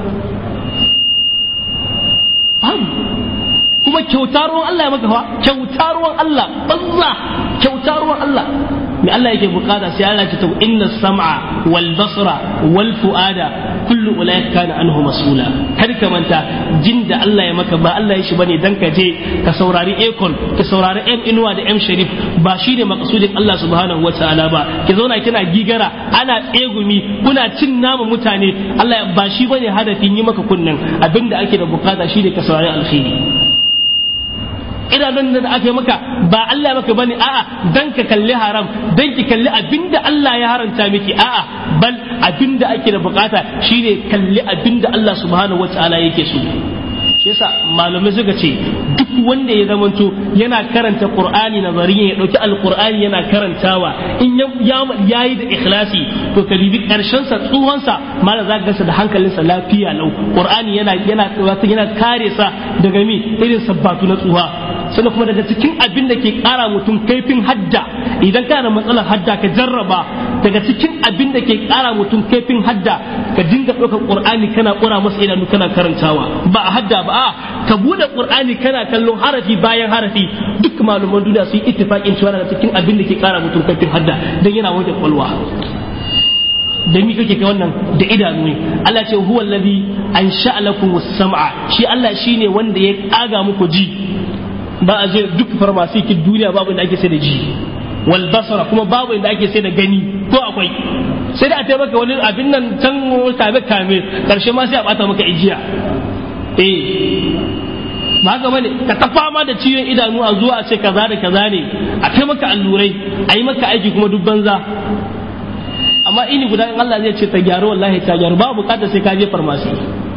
kuma kyauta ruwan Allah ya maka fa kyauta ruwan Allah banza kyauta ruwan Allah me Allah yake bukata sai Allah ya ce inna sam'a wal basra wal fuada kullu ulaika kana anhu mas'ula kar ka manta jin da Allah ya maka ba Allah ya shi bane dan ka je ka saurari Akon ka saurari M Inuwa da M Sharif ba shi ne makasudin Allah subhanahu wataala ba ki zauna kina gigara ana tsegumi kuna cin nama mutane Allah ba shi bane hadafin yi maka kunnen abinda ake da bukata shi ne ka saurari alkhairi idanun da aka yi maka ba Allah maka bane a'a dan ka kalli haram dan ki kalli abinda Allah ya haranta miki a'a bal abinda ake da bukata shine kalli abinda Allah subhanahu wataala yake so shi yasa malamai suka ce duk wanda ya zamanto yana karanta qur'ani nazariya ya dauki alqur'ani yana karantawa in ya yayi da ikhlasi to ka bibi karshen sa tsuhon sa malam zaka gansa da hankalinsa lafiya lau qur'ani yana yana yana kare sa daga mi irin sabbatu na tsuha sannan kuma daga cikin abin da ke kara mutum kaifin hadda idan kana da matsalar hadda ka jarraba daga cikin abin da ke kara mutum kaifin hadda ka dinga ɗaukar qur'ani kana ƙura masa idanu kana karantawa ba a hadda ba a ka bude qur'ani kana kallon harafi bayan harafi duk malaman duniya su yi ittifaqin cewa daga cikin abin da ke kara mutum kaifin hadda dan yana wajen kwalwa da mi kake kai wannan da idanu ne Allah ce huwa allazi ansha'a lakum as-sam'a shi Allah shine wanda ya kaga muku ji ba a je duk farmasi ki duniya babu inda ake sai da ji wal basara kuma babu inda ake sai da gani ko akwai sai da a taimaka wani abin nan can kame kame karshe ma sai a bata maka ijiya eh ba haka bane ka ta fama da ciwon idanu a zuwa a ce kaza da kaza ne a taimaka allurai a yi maka aiki kuma duk banza amma ini guda in Allah zai ce ta gyaru wallahi ta gyaru ba bukatar sai ka je farmasi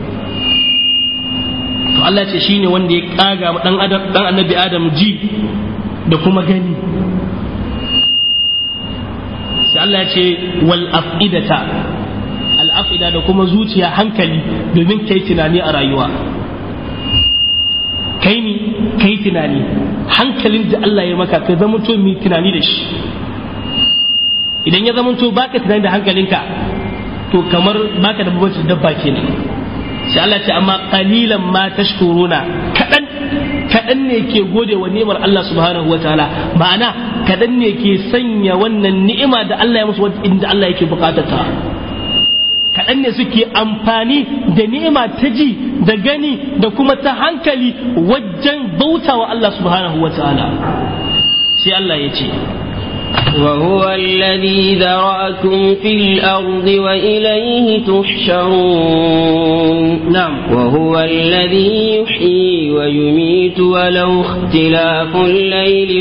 to Allah ce shine wanda ya kaga dan adam dan annabi adam ji da kuma gani sai Allah ya ce wal afidata al afida da kuma zuciya hankali domin kai tunani a rayuwa kai ni kai tunani hankalin da Allah ya maka ka zama to mai tunani da shi idan ya zama to baka tunani da hankalinka to kamar baka da babban dabba kenan sai Allah ce amma qalilan ma tashkuruna kadan kadan ne ke gode wa ni'imar Allah subhanahu wataala ma'ana kadan ne ke sanya wannan ni'ima da Allah ya musu inda Allah yake bukatar ta kaɗan ne suke amfani da ni'ima ta ji da gani da kuma ta hankali wajen bautawa Allah subhanahu wataala sai Allah ya ce وهو الذي ذرأكم في الأرض وإليه تحشرون نعم وهو الذي يحيي ويميت ولو اختلاف الليل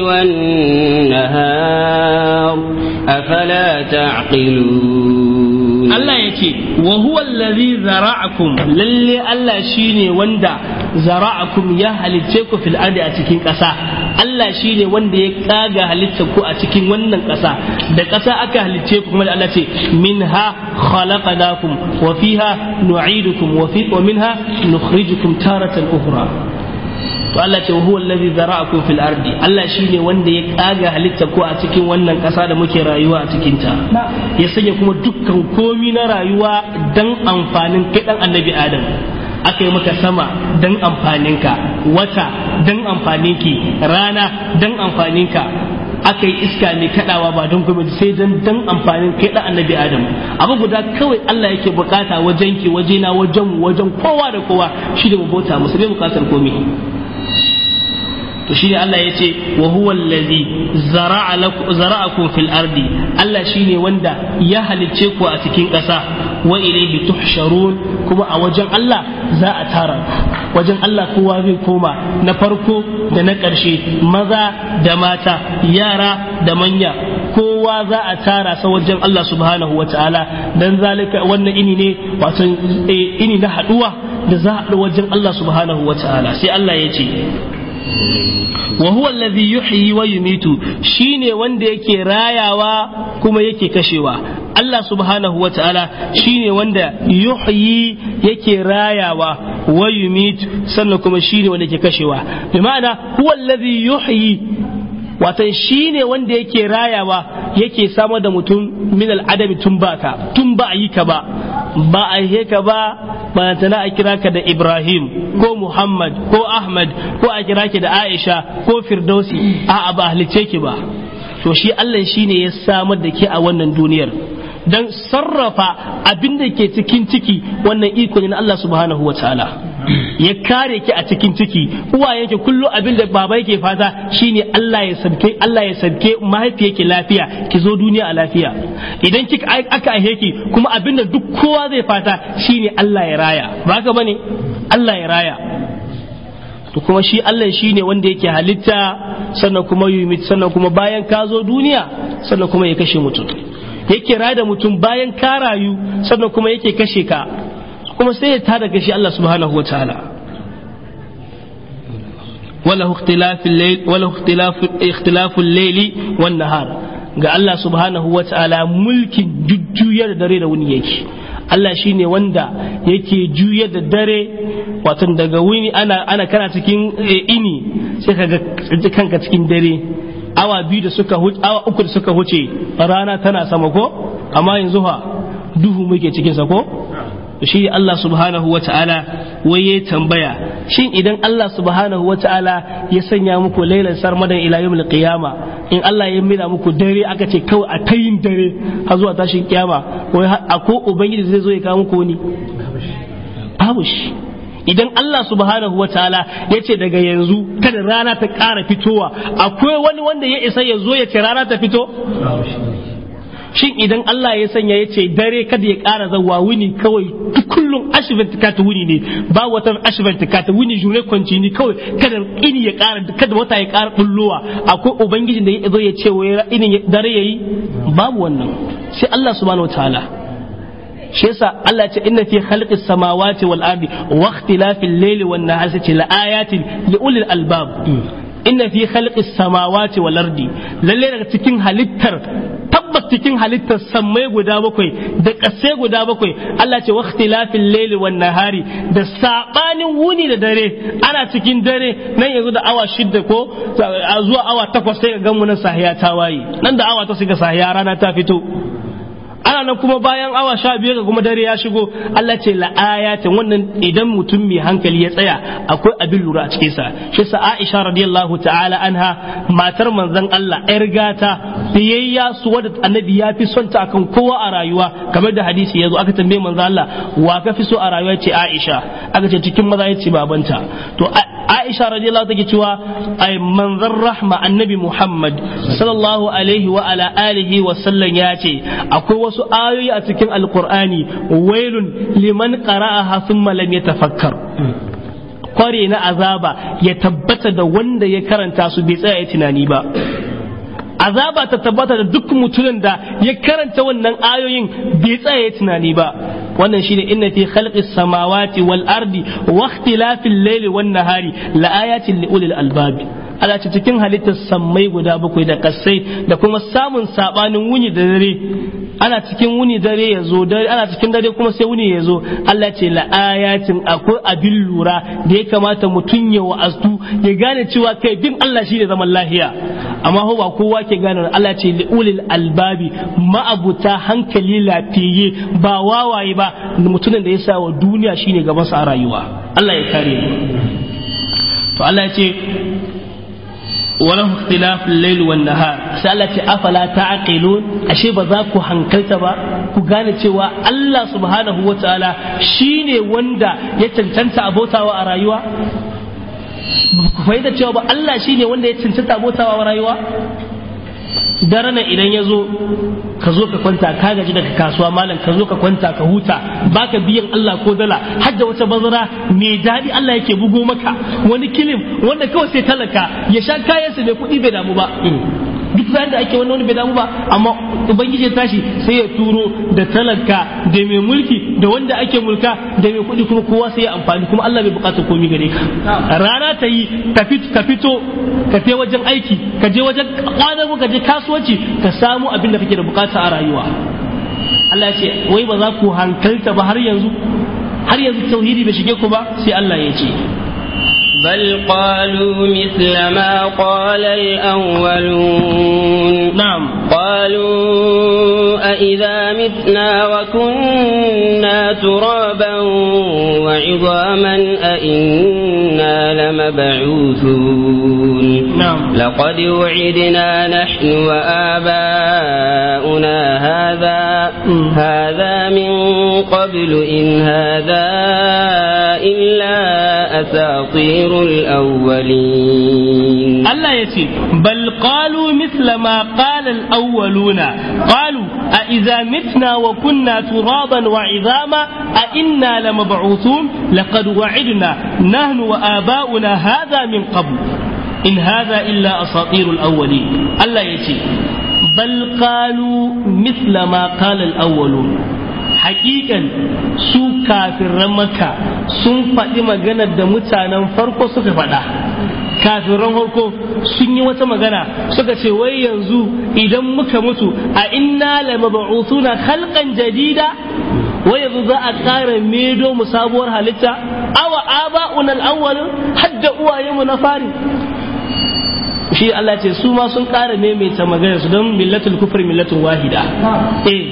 والنهار أفلا تعقلون Allah ya ce wa huwa allazi zara'akum lalle Allah shine wanda zara'akum ya halicce ku fil ardi a cikin ƙasa Allah shine wanda ya kaga halitta ku a cikin wannan ƙasa da ƙasa aka halicce ku kuma da Allah ce minha khalaqnakum wa fiha nu'idukum wa fi wa minha nukhrijukum taratan ukhra to Allah ce huwa allazi zara'akum fil ardi Allah shine wanda ya kaga halitta ku a cikin wannan ƙasa da muke rayuwa a cikin ta ya sanya kuma dukkan komi na rayuwa dan amfanin kai dan annabi Adam aka yi maka sama dan amfaninka wata dan amfaninki rana dan amfaninka aka yi iska mai kadawa ba don kuma sai dan dan amfanin kai dan annabi adam abu guda kawai Allah yake bukata wajen ki wajena wajen wajen kowa da kowa shi da bauta musu bai bukatar komai to shine Allah ya ce wa huwa allazi zara'a lakum zara'akum fil ardi Allah shine wanda ya halicce ku a cikin ƙasa wa ilayhi tuhsharun kuma a wajen Allah za a tara wajen Allah kowa zai koma na farko da na ƙarshe maza da mata yara da manya kowa za a tara sa wajen Allah subhanahu wa ta'ala dan zalika wannan ini ne wato ini na haduwa da za a haɗu wajen Allah subhanahu wa ta'ala sai Allah ya ce wa huwa allazi yuhyi wa yumitu shine wanda yake rayawa kuma yake kashewa Allah subhanahu wa ta'ala shine wanda yuhyi yake rayawa wa yumitu sannan kuma shine wanda yake kashewa bi ma'ana huwa allazi yuhyi watan shi ne wanda yake rayawa yake samar da mutum min al'adami tun baka tun ba a yi ka ba ba a yi ka ba ba tana a kira ka da Ibrahim ko Muhammad ko Ahmad ko a kira ki da Aisha ko Firdausi a ba halice ki ba to shi Allah shi ne ya samar da ke a wannan duniyar don sarrafa abin da ke cikin ciki wannan iko ne na Allah subhanahu wa ta'ala ya kare ki a cikin ciki uwayen ki kullum abin da baba yake fata shine Allah ya sabke Allah ya sabke mahaifiyarki lafiya ki zo duniya a lafiya idan kika aka aihe ki kuma abin da duk kowa zai fata shine Allah ya raya ba haka bane Allah ya raya to kuma shi Allah shine wanda yake halitta sannan kuma yumit sannan kuma bayan ka zo duniya sannan kuma ya kashe mutum yake rada mutum bayan ka rayu sannan kuma yake kashe ka kuma sai ya tada gashi Allah subhanahu wa ta'ala wala ikhtilaful layli wan nahar ga Allah subhanahu wa ta'ala mulkin jujjuyar dare da wuni yake Allah shine wanda yake juyar da dare wato daga wuni ana ana kana cikin ini sai ka ga kanka cikin dare awa biyu da suka huce awa uku da suka huce rana tana sama ko amma yanzu ha duhu muke cikin sa ko shi Allah subhanahu wa ta'ala wai ya tambaya shin idan Allah subhanahu wa ta'ala ya sanya muku lailan sarmadan ila yawmil qiyama in Allah ya mila muku dare aka ce kawai a tayin dare har zuwa tashin kiyama wai ko ubangiji zai zo ya kawo muku wani babu shi idan Allah subhanahu wa ta'ala ya ce daga yanzu kada rana ta ƙara fitowa akwai wani wanda ya isa ya zo ya ce rana ta fito shin idan Allah ya sanya ya ce dare kada ya ƙara zawa wuni kawai kullum ashibin tikata wuni ne ba wata ashibin tikata wuni jure kwanci ni kawai kada ini ya ƙara kada wata ya ƙara bullowa akwai ubangijin da ya zo ya ce wai ini dare yayi babu wannan sai Allah subhanahu wataala shi yasa Allah ce inna fi khalqis samawati wal ardi wa ikhtilafil layli wan nahari ce la ayatin li ulil albab inna fi khalqis samawati wal ardi lalle daga cikin halittar tabbas cikin halittar sammai guda bakwai da ƙasai guda bakwai Allah ce waqtilafil layli wan nahari da sabanin wuni da dare ana cikin dare nan yanzu da awa shidda ko zuwa awa takwas sai ga gamu nan sahiya ta waye nan da awa ta shiga sahiya rana ta fito ana nan kuma bayan awa sha biyar ga kuma dare ya shigo Allah ce la'ayatin wannan idan mutum mai hankali ya tsaya akwai abin lura a cikin sa shi sa Aisha radiyallahu ta'ala anha matar manzon Allah yar gata biyayya su wadda annabi ya fi son ta akan kowa a rayuwa kamar da hadisi yazo aka tambaye manzon Allah wa ka fi so a rayuwa ce Aisha aka ce cikin maza ya ce babanta to Aisha radiyallahu take cewa ai manzon rahma annabi Muhammad sallallahu alaihi wa ala alihi wa sallam ya ce akwai wasu ayoyi a cikin alkur'ani wailun liman qara'aha thumma lam yatafakkar kware na azaba ya tabbata da wanda ya karanta su bai tsaya ya tunani ba azaba ta tabbata da duk mutumin da ya karanta wannan ayoyin bai tsaya ya tunani ba wannan shine inna fi khalqis samawati wal ardi wa ikhtilafil layli wan nahari la ayatin li ulil albabi ala ce cikin halittar sammai guda bakwai da kasai da kuma samun sabanin wuni da dare ana cikin wuni dare ya zo dare ana cikin dare kuma sai wuni ya zo Allah ce la ayatin akwai abin lura da ya kamata mutum ya wa'azu ya gane cewa kai bin Allah shine zaman lahiya amma ho ba kowa ke gane Allah ce li ulil albabi ma'abuta hankali lafiyayye ba wawaye ba mutumin da ya sa wa duniya shine gaban sa a rayuwa Allah ya kare mu to Allah ya ce وله اختلاف الليل والنهار سألت أفلا تعقلون أشي بذاكو هنكلت با كغاني cewa Allah subhanahu wa ta'ala shine wanda ya cancanta abotawa a rayuwa ku fahimta cewa ba Allah shine wanda ya cancanta abotawa a rayuwa dare nan idan ya zo ka zo ka kwanta ka gaji daga kasuwa malam ka zo ka kwanta ka huta baka biyan Allah ko dala har da wata bazara mai daɗi Allah yake bugo maka wani kilim wanda kawai sai talaka ya sha kayansa mai kuɗi bai damu ba duk bayan da ake wani wani bai damu ba amma ubangiji ya tashi sai ya turo da talaka da mai mulki da wanda ake mulka da mai kuɗi kuma kowa sai ya amfani kuma Allah bai buƙatar komai gare ka rana ta yi ka fito ka je wajen aiki ka je wajen kwadago ka je kasuwanci ka samu abin da kake da bukata a rayuwa Allah ya ce wai ba za ku hankalta ba har yanzu har yanzu tauhidi bai shige ku ba sai Allah ya ce بل قالوا مثل ما قال الأولون نعم قالوا أإذا متنا وكنا ترابا وعظاما أإنا لمبعوثون نعم لقد وعدنا نحن وآباؤنا هذا مم. هذا من قبل إن هذا إلا أساطير الأولين Allah ya ce, Bal qalu misla ma qala al-awwaluna qalu a idza mitna wa kunna turaban wa idama a inna lamab'uthun laqad wa'idna nahnu wa aba'una hadha min qabl in hadha illa asatirul awwalin Allah ya ce, Bal qalu misla ma qala al-awwalun hakikan su kafiran maka sun faɗi maganar da mutanen farko suka faɗa kafiran farko sun yi wata magana suka ce wai yanzu idan muka mutu a inna la mab'uthuna khalqan jadida wai yanzu za a ƙara medo mu sabuwar halitta awa aba'una al-awwal hadda uwayenmu na fari shi Allah ce su ma sun ƙara maimaita magana su don millatul kufri millatun wahida eh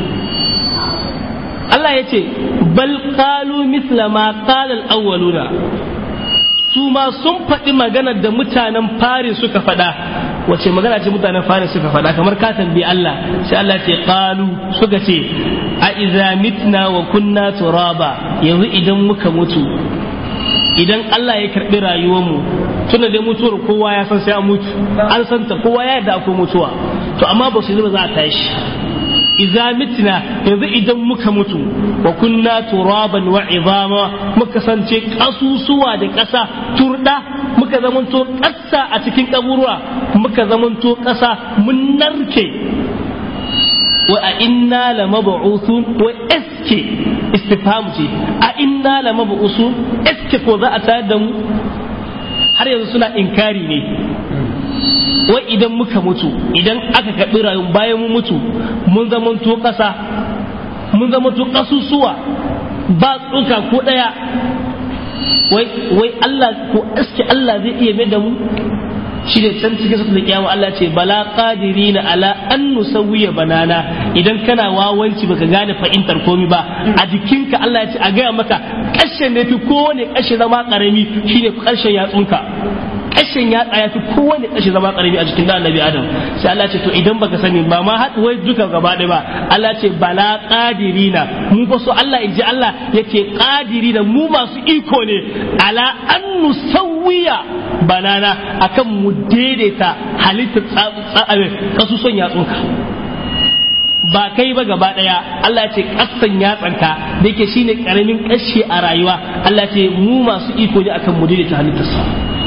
Allah ya ce bal qalu misla ma qala al-awwaluna su ma sun faɗi maganar da mutanen fari suka faɗa wace magana ce mutanen fari suka faɗa kamar ka tambayi Allah sai Allah ce qalu suka ce a iza mitna wa kunna turaba yanzu idan muka mutu idan Allah ya karɓi rayuwarmu tunda dai mutuwar kowa ya san sai an mutu an santa kowa ya yarda akwai mutuwa to amma ba su yi ba za a tashi iza mitna yanzu idan muka mutu wa kunna turaban wa izama muka sance kasusuwa da ƙasa turda muka zamanto ƙasa a cikin kaburwa muka zamanto ƙasa mun narke wa a inna la mab'uthun wa eske istifham ce a inna la mab'uthun eske ko za a tayar da mu har yanzu suna inkari ne wai idan muka mutu idan aka kaɓi rayuwar bayan mu mutu mun zamanto ƙasa mun zamanto ƙasusuwa ba tsuka ko ɗaya wai wai Allah ko aske Allah zai iya mai da mu shi ne can cikin sura kiyama Allah ce bala qadirina ala an nusawwiya banana idan kana wawanci baka gane fahimtar komi ba a jikinka Allah ya ce a gaya maka kashin ne fi kowane kashi zama karami shine karshen yatsunka kashin ya tsaya fi kowane kashi zama karami a jikin da annabi adam sai Allah ce to idan baka sani ba ma haɗu wai duka gaba ɗaya ba Allah ce bala qadirina mu fa so Allah inji Allah yake qadirina mu masu iko ne ala an nusawwiya banana akan mu daidaita halitta kasuson yatsunka ba kai ba gaba daya Allah ce kasan yatsanka da yake shine karamin kashi a rayuwa Allah ce mu masu iko ne akan mu daidaita halittarsa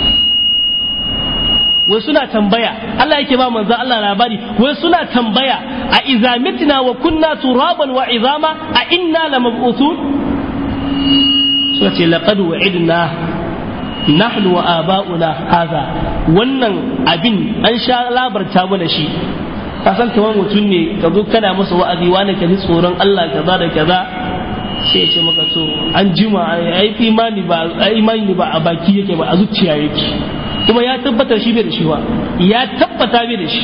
wai suna tambaya Allah yake ba manzo Allah labari wai suna tambaya a iza mitna wa kunna turaban wa izama a inna lamab'uthun suka ce laqad wa'idna nahnu wa aba'una hadha wannan abin an sha labarta mana shi ka san kamar mutum ne ka zo kana masa wa'azi wani ka ji tsoron Allah kaza da kaza sai ya ce maka to an jima ai imani ba imani ba a baki yake ba a zuciya yake kuma ya tabbata shi bai da shi ba ya tabbata bai da shi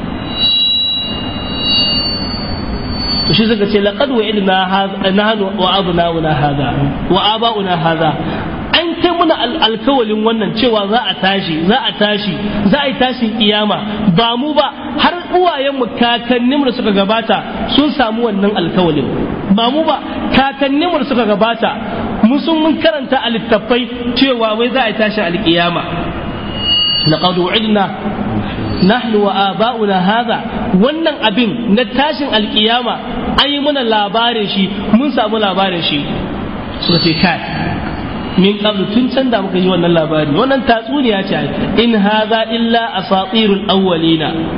to shi suka ce laqad wa'idna nahnu wa abna'una hadha wa aba'una hadha an kai muna alkawalin wannan cewa za a tashi za a tashi za a yi tashin kiyama ba mu ba har uwayenmu kakanninmu da suka gabata sun samu wannan alkawalin ba mu ba kakanninmu da suka gabata mun sun mun karanta a littattafai cewa wai za a yi tashin alkiyama laqad wa'idna nahnu wa aba'una hadha wannan abin na tashin alkiyama an yi mana labarin shi mun samu labarin shi suka ce kai min qablu tun can da muka yi wannan labari wannan tatsuniya ce in hadha illa asatirul awwalina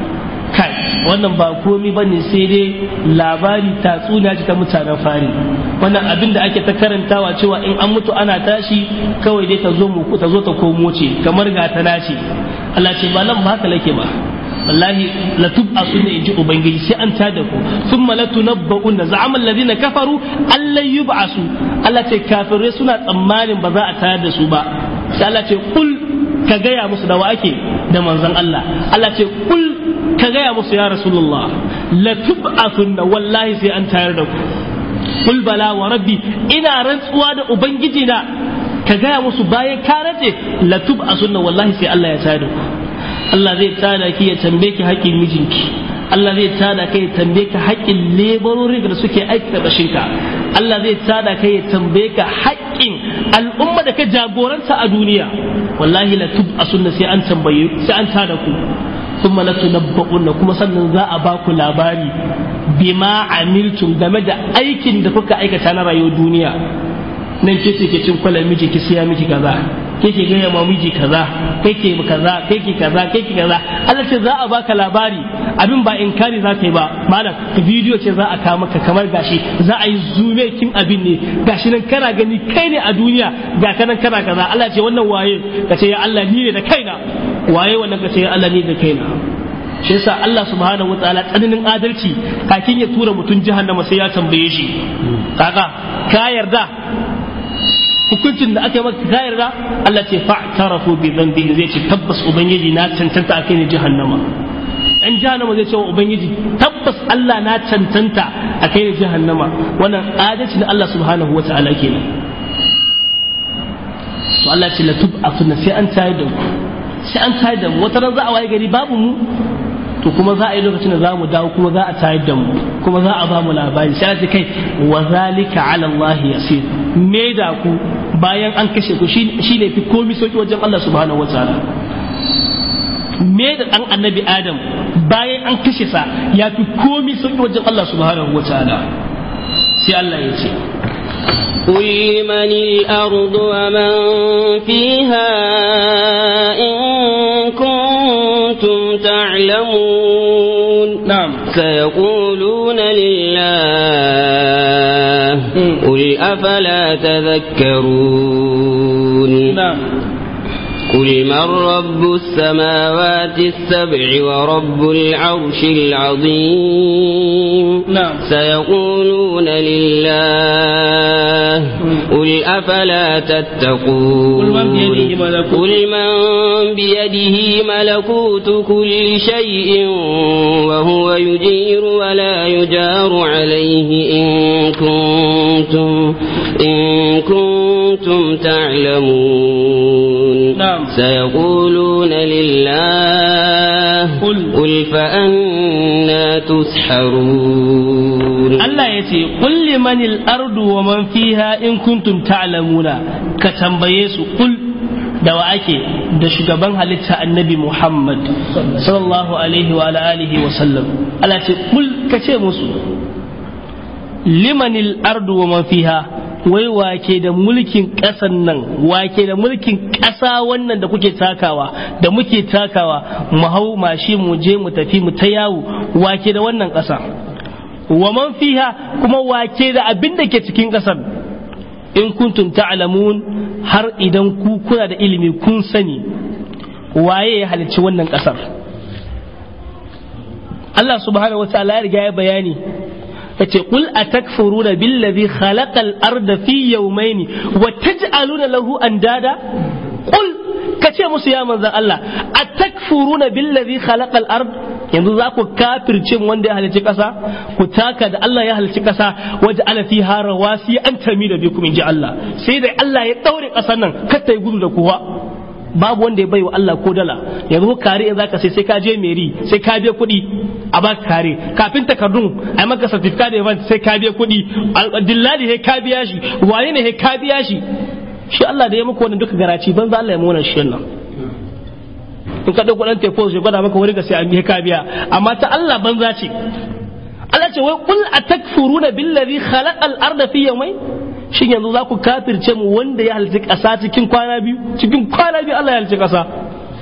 kai wannan ba komi ba ne sai dai labari tatsuniya ce ta mutanen fari wannan abin da ake ta karantawa cewa in an mutu ana tashi kawai dai ta zo mu ta zo ta komo ce kamar ga ta nace Allah ce ba nan ba haka lake ba wallahi la tub'asu ne inji ubangiji sai an tada ku thumma la tunabba'un da za'ama alladhina kafaru allan yub'asu Allah ce kafirai suna tsammanin ba za a tayar da su ba sai Allah ce kul ka gaya musu da wa ake da manzon Allah Allah ce kul ka gaya musu ya rasulullah la tub'athunna wallahi sai an tayar da ku kul bala wa rabbi ina rantsuwa da ubangiji na ka gaya musu bayan ka race la tub'athunna wallahi sai Allah ya tayar da ku Allah zai tada ki ya tambaye ki haƙƙin mijinki Allah zai tada kai ya tambaye ka haƙƙin lebarori da suke aiki da ka Allah zai tada kai ya tambaye ka haƙƙin al'umma da ka jagoranta a duniya wallahi la tub asunna sai an tambaye sai an tada ku thumma la tunabba'unna kuma sannan za a ba ku labari bima amiltum game da aikin da kuka aikata na rayuwar duniya nan ke ce ke cin kwalar miji ki siya miki kaza ke ke gaya ma miji kaza kai ke kaza kai ke kaza kai ke kaza Allah ce za a baka labari abin ba inkari za ka yi ba malam bidiyo ce za a kawo maka kamar gashi za a yi zume kin abin ne gashi nan kana gani kai ne a duniya ga kanan kana kaza Allah ce wannan waye ka ce ya Allah ni ne da kaina waye wannan ka ce ya Allah ni da kaina shi yasa Allah subhanahu wataala tsananin adalci kakin ya tura mutum jahannama sai ya tambaye shi kaga ka yarda hukuncin da aka yi maka ka yarda Allah ce fa'tarafu bi dhanbihi zai ce tabbas ubangiji na cancanta akai ne jahannama dan jahannama zai ce wa ubangiji tabbas Allah na cancanta akai ne jahannama wannan adalci na Allah subhanahu wataala kenan to Allah ce la tub'atuna sai an tayar da ku sai an tayar da mu wata ran za a waye gari babu mu to kuma za a yi lokacin da za mu dawo kuma za a tayar da mu kuma za a ba mu labari sai a kai wa zalika ala Allah yasir me da ku bayan an kashe ku shi ne fi komi sauki wajen Allah subhanahu wataala me da dan annabi Adam bayan an kashe sa ya fi komi sauki wajen Allah subhanahu wataala sai Allah ya ce قل لمن الأرض ومن فيها إن كنتم تعلمون نعم سيقولون لله قل أفلا تذكرون نعم قل من رب السماوات السبع ورب العرش العظيم نعم. سيقولون لله قل أفلا تتقون قل من بيده ملكوت- قل من بيده ملكوت كل شيء وهو يجير ولا يجار عليه إن كنتم إن كنتم تعلمون نعم. سيقولون لله قل. قل فأنا تسحرون Allah ya ce kulli manil ardu wa man fiha in kuntum ta'lamuna ka tambaye su kul da wa ake da shugaban halitta annabi Muhammad sallallahu alaihi wa ala alihi wa sallam Allah ce kul ka ce musu limanil ardu wa man fiha wai wake da mulkin ƙasan nan wake da mulkin ƙasa wannan da kuke takawa da muke takawa mu hau mashi mu je mu tafi mu ta yawo wake da wannan ƙasa wa man fiha kuma wake da abin da ke cikin ƙasar in kuntum ta'lamun har idan ku kuna da ilimi kun sani waye ya halicci wannan ƙasar Allah subhanahu wa ta'ala ya riga ya bayani yace qul atakfuruna billazi khalaqal arda fi yawmayn wa taj'aluna lahu andada qul kace musu ya manzon Allah atakfuruna billazi khalaqal ard yanzu za ku kafirce wanda ya halicci kasa ku taka da Allah ya halicci kasa waje ala fiha rawasi an tamida bikum inji Allah sai da Allah ya daure kasar nan kar ta yi gudu da kowa babu wanda ya bai wa Allah ko dala yanzu kare in zaka sai sai ka je meri sai ka biya kuɗi a ba kare kafin takardun a maka certificate event sai ka biya kuɗi dillali he ka biya shi wani ne he ka biya shi shi Allah da ya maka wannan duka garaci banza Allah ya mu wannan shi nan in ka dauko dan tefo sai gwada maka wani ga sai an biya ka biya amma ta Allah banza ce Allah ce wai kul atakfuruna billazi khalaqal arda fi yawmayn shin yanzu za ku kafirce mu wanda ya halitta ƙasa cikin kwana biyu cikin kwana biyu Allah ya halitta ƙasa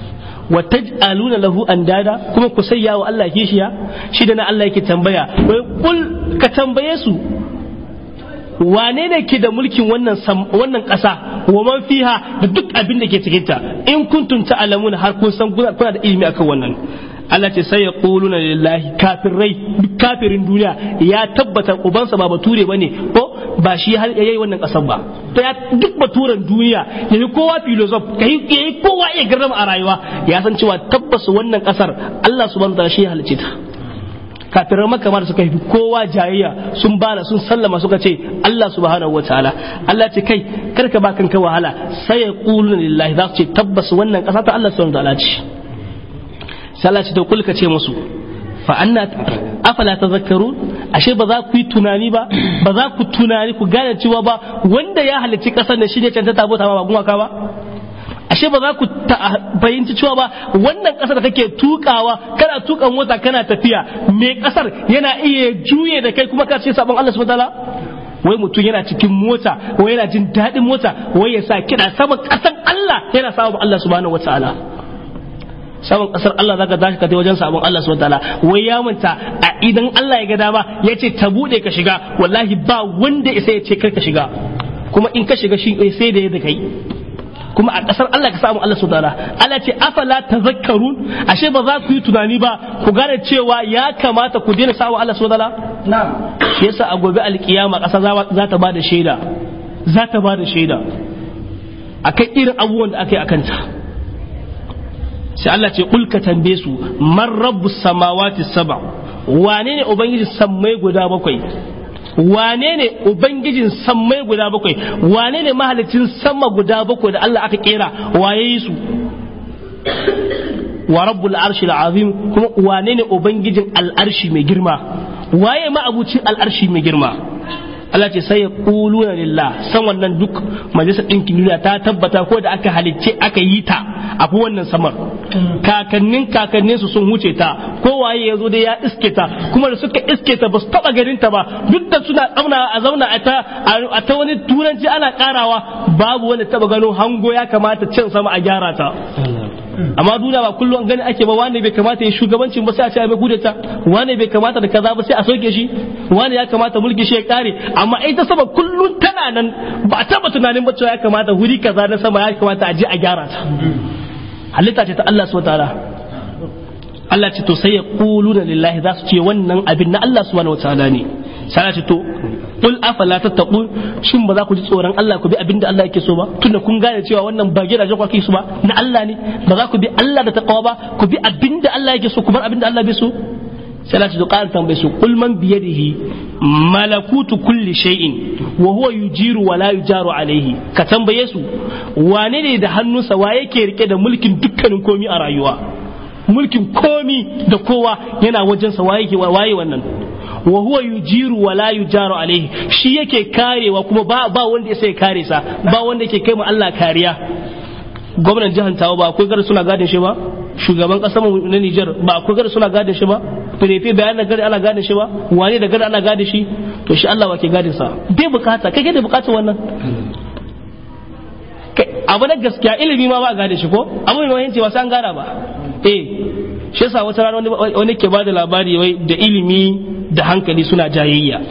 wa taj'aluna lahu andada kuma ku sayya wa Allah kishiya shi da na Allah yake tambaya wai kul ka tambaye su wane ne ke da mulkin wannan wannan ƙasa wa man fiha da duk abin da ke cikin ta in kuntum ta'lamuna har kun san kuna da ilimi akan wannan Allah ce sai ya kuluna lillahi kafirai duk kafirin duniya ya tabbata ubansa ba bature bane ko ba shi har yayi wannan kasan ba to ya duk baturen duniya yayi kowa filosof kai yayi kowa iya garrama a rayuwa ya san cewa tabbas wannan kasar Allah subhanahu wa ta'ala shi ya halice ta kafirar maka da suka yi kowa jayayya sun bala sun sallama suka ce Allah subhanahu wa ta'ala Allah ce kai karka ba kanka wahala sai ya kuluna lillahi za su ce tabbas wannan kasa ta Allah subhanahu wa ta'ala ce sai Allah ce to kulka ce musu fa anna afala tazakkarun ashe ba za ku yi tunani ba ba za ku tunani ku gane cewa ba wanda ya halicci kasar da shi ne cancanta bota ba gumaka ba ashe ba za ku fahimci cewa ba wannan kasar da kake tukawa kana tukan mota kana tafiya me kasar yana iya juye da kai kuma ka ce sabon Allah subhanahu wataala wai mutum yana cikin mota wai yana jin daɗin mota wai ya sa kiɗa sama ƙasar Allah yana sabon Allah subhanahu wataala saman kasar Allah zaka tashi ka wajen sabon Allah subhanahu wataala wai ya manta a idan Allah ya ga dama ya ce ta bude ka shiga wallahi ba wanda isa ya ce kar ka shiga kuma in ka shiga shi sai da yadda kai kuma a kasar Allah ka samu Allah subhanahu wataala Allah ce afala tazakkarun ashe ba za ku yi tunani ba ku gane cewa ya kamata ku daina sawa Allah subhanahu wataala na'am shi yasa a gobe alkiyama kasa za ta bada shaida za ta bada shaida akan irin abubuwan da aka yi akan ta sai Allah ce kulka tambaye su man rabbus samawati saba wane ne ubangijin sammai guda bakwai wane ne ubangijin sammai guda bakwai wane ne mahalicin sama guda bakwai da Allah aka kera waye yi su wa rabbul arshi azim kuma wane ne ubangijin al'arshi mai girma waye ma abucin al'arshi mai girma Allah ce sai ya kuluna lillah san wannan duk majalisar ɗinkin duniya ta tabbata ko da aka halicce aka yi ta a wannan samar kakannin kakannin su sun wuce ta ko waye ya zo dai ya iske ta kuma da suka iske ta ba su taba ganin ta ba duk da suna tsamna a zauna a ta a ta wani turanci ana karawa babu wanda taba gano hango ya kamata cin sama a gyara ta amma duniya ba kullum gani ake ba wani bai kamata ya shugabancin ba sai a ce mai kudeta wani bai kamata da kaza ba sai a soke shi wani ya kamata mulki shi ya kare amma ita sama kullum tana nan ba a taba tunanin ba cewa ya kamata wuri kaza na sama ya kamata a je a gyara ta halitta ce ta Allah subhanahu wataala Allah ce to sai ya kulu da lillahi za su ce wannan abin na Allah subhanahu wataala ne sai ce to qul afala tattaqun shin ba za ku ji tsoron Allah ku bi abin da Allah yake so ba tunda kun gane cewa wannan ba gidaje ku su ba na Allah ne ba za ku bi Allah da taqwa ba ku bi abin da Allah yake so ku bar abin da Allah bai so sai Allah ce to qala tambaye su qul man bi yadihi malakutu kulli shay'in wa huwa yujiru wa la yujaru alaihi ka tambaye su wane ne da hannunsa wa yake rike da mulkin dukkanin komi a rayuwa mulkin komi da kowa yana wajensa waye ke waye wannan wa huwa yujiru wa la yujaru alaihi shi yake karewa kuma ba ba wanda sai kare sa ba wanda yake kai mu Allah kariya gwamnan jihar Tawa ba akwai gar suna gadin shi ba shugaban kasar mu na Niger ba akwai gar suna gadin shi ba firefe bayan da gari ana gadin shi ba wane da gari ana gadin shi to shi Allah wake gadin sa bai bukata kai kai da bukatar wannan abu na gaskiya ilimi ma ba a gane shi ko abu mai mahimmanci ba sai an gara ba eh shi yasa wata rana wani ke bada labari wai da ilimi da hankali suna jayayya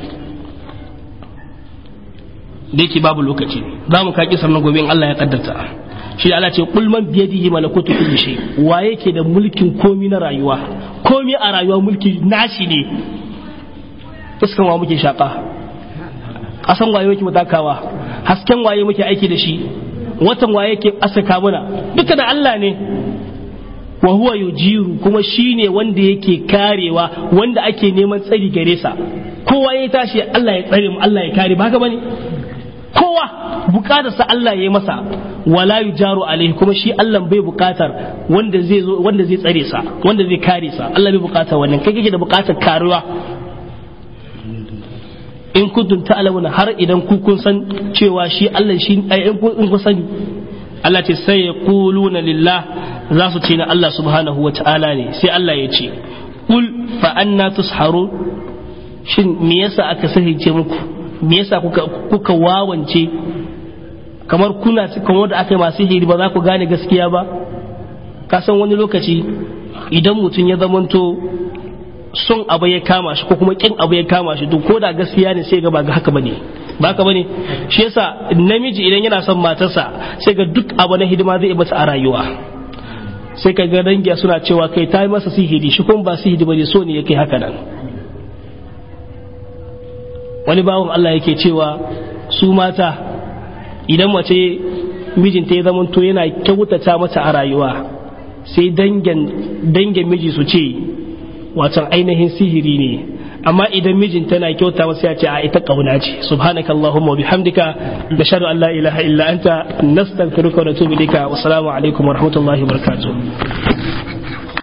da yake babu lokaci za mu kaki sannan gobe in Allah ya kaddarta shi Allah ce kul man biyadihi malakutu kulli shay wa yake da mulkin komi na rayuwa komi a rayuwa mulki nashi ne iskan wa muke shaka kasan waye muke mutakawa hasken waye muke aiki da shi watan waye yake asaka mana duka da Allah ne wa huwa yujiru kuma shine wanda yake karewa wanda ake neman tsari gare sa kowa ya tashi Allah ya tsare mu Allah ya kare ba haka bane kowa bukatar sa Allah ya yi masa wala yujaru alaihi kuma shi Allah bai bukatar wanda zai zo wanda zai tsare sa wanda zai kare sa Allah bai bukatar wannan kai kake da bukatar karuwa in kuntum ta'lamuna har idan ku kun san cewa shi Allah shi in kun sani Allah ce sai ya kuluna lillah za su ce na Allah subhanahu wa ta'ala ne sai Allah ya ce kul fa anna tusharu shin me yasa aka sahice muku me yasa kuka kuka wawance kamar kuna kamar da aka yi masu hiri ba za ku gane gaskiya ba ka san wani lokaci idan mutum ya zamanto son abu ya kama shi ko kuma kin abu ya kama shi duk ko da gaskiya ne sai ga ba ga haka bane ba haka bane shi yasa namiji idan yana son matarsa sai ga duk abu na hidima zai masa a rayuwa sai ka ga dangiya suna cewa kai ta yi masa sihiri shi kuma ba sihiri bane so ne yake haka nan wani bawan Allah yake cewa su mata idan mace mijinta ya zama to yana kyautata mata a rayuwa sai dangin miji su ce watan ainihin sihiri ne amma idan mijinta na kyauta masa ya ce a ita kauna ce subhanaka allahumma wa bihamdika nashhadu an la ilaha illa anta nastaghfiruka wa natubu ilayka wa assalamu alaikum wa rahmatullahi wa barakatuh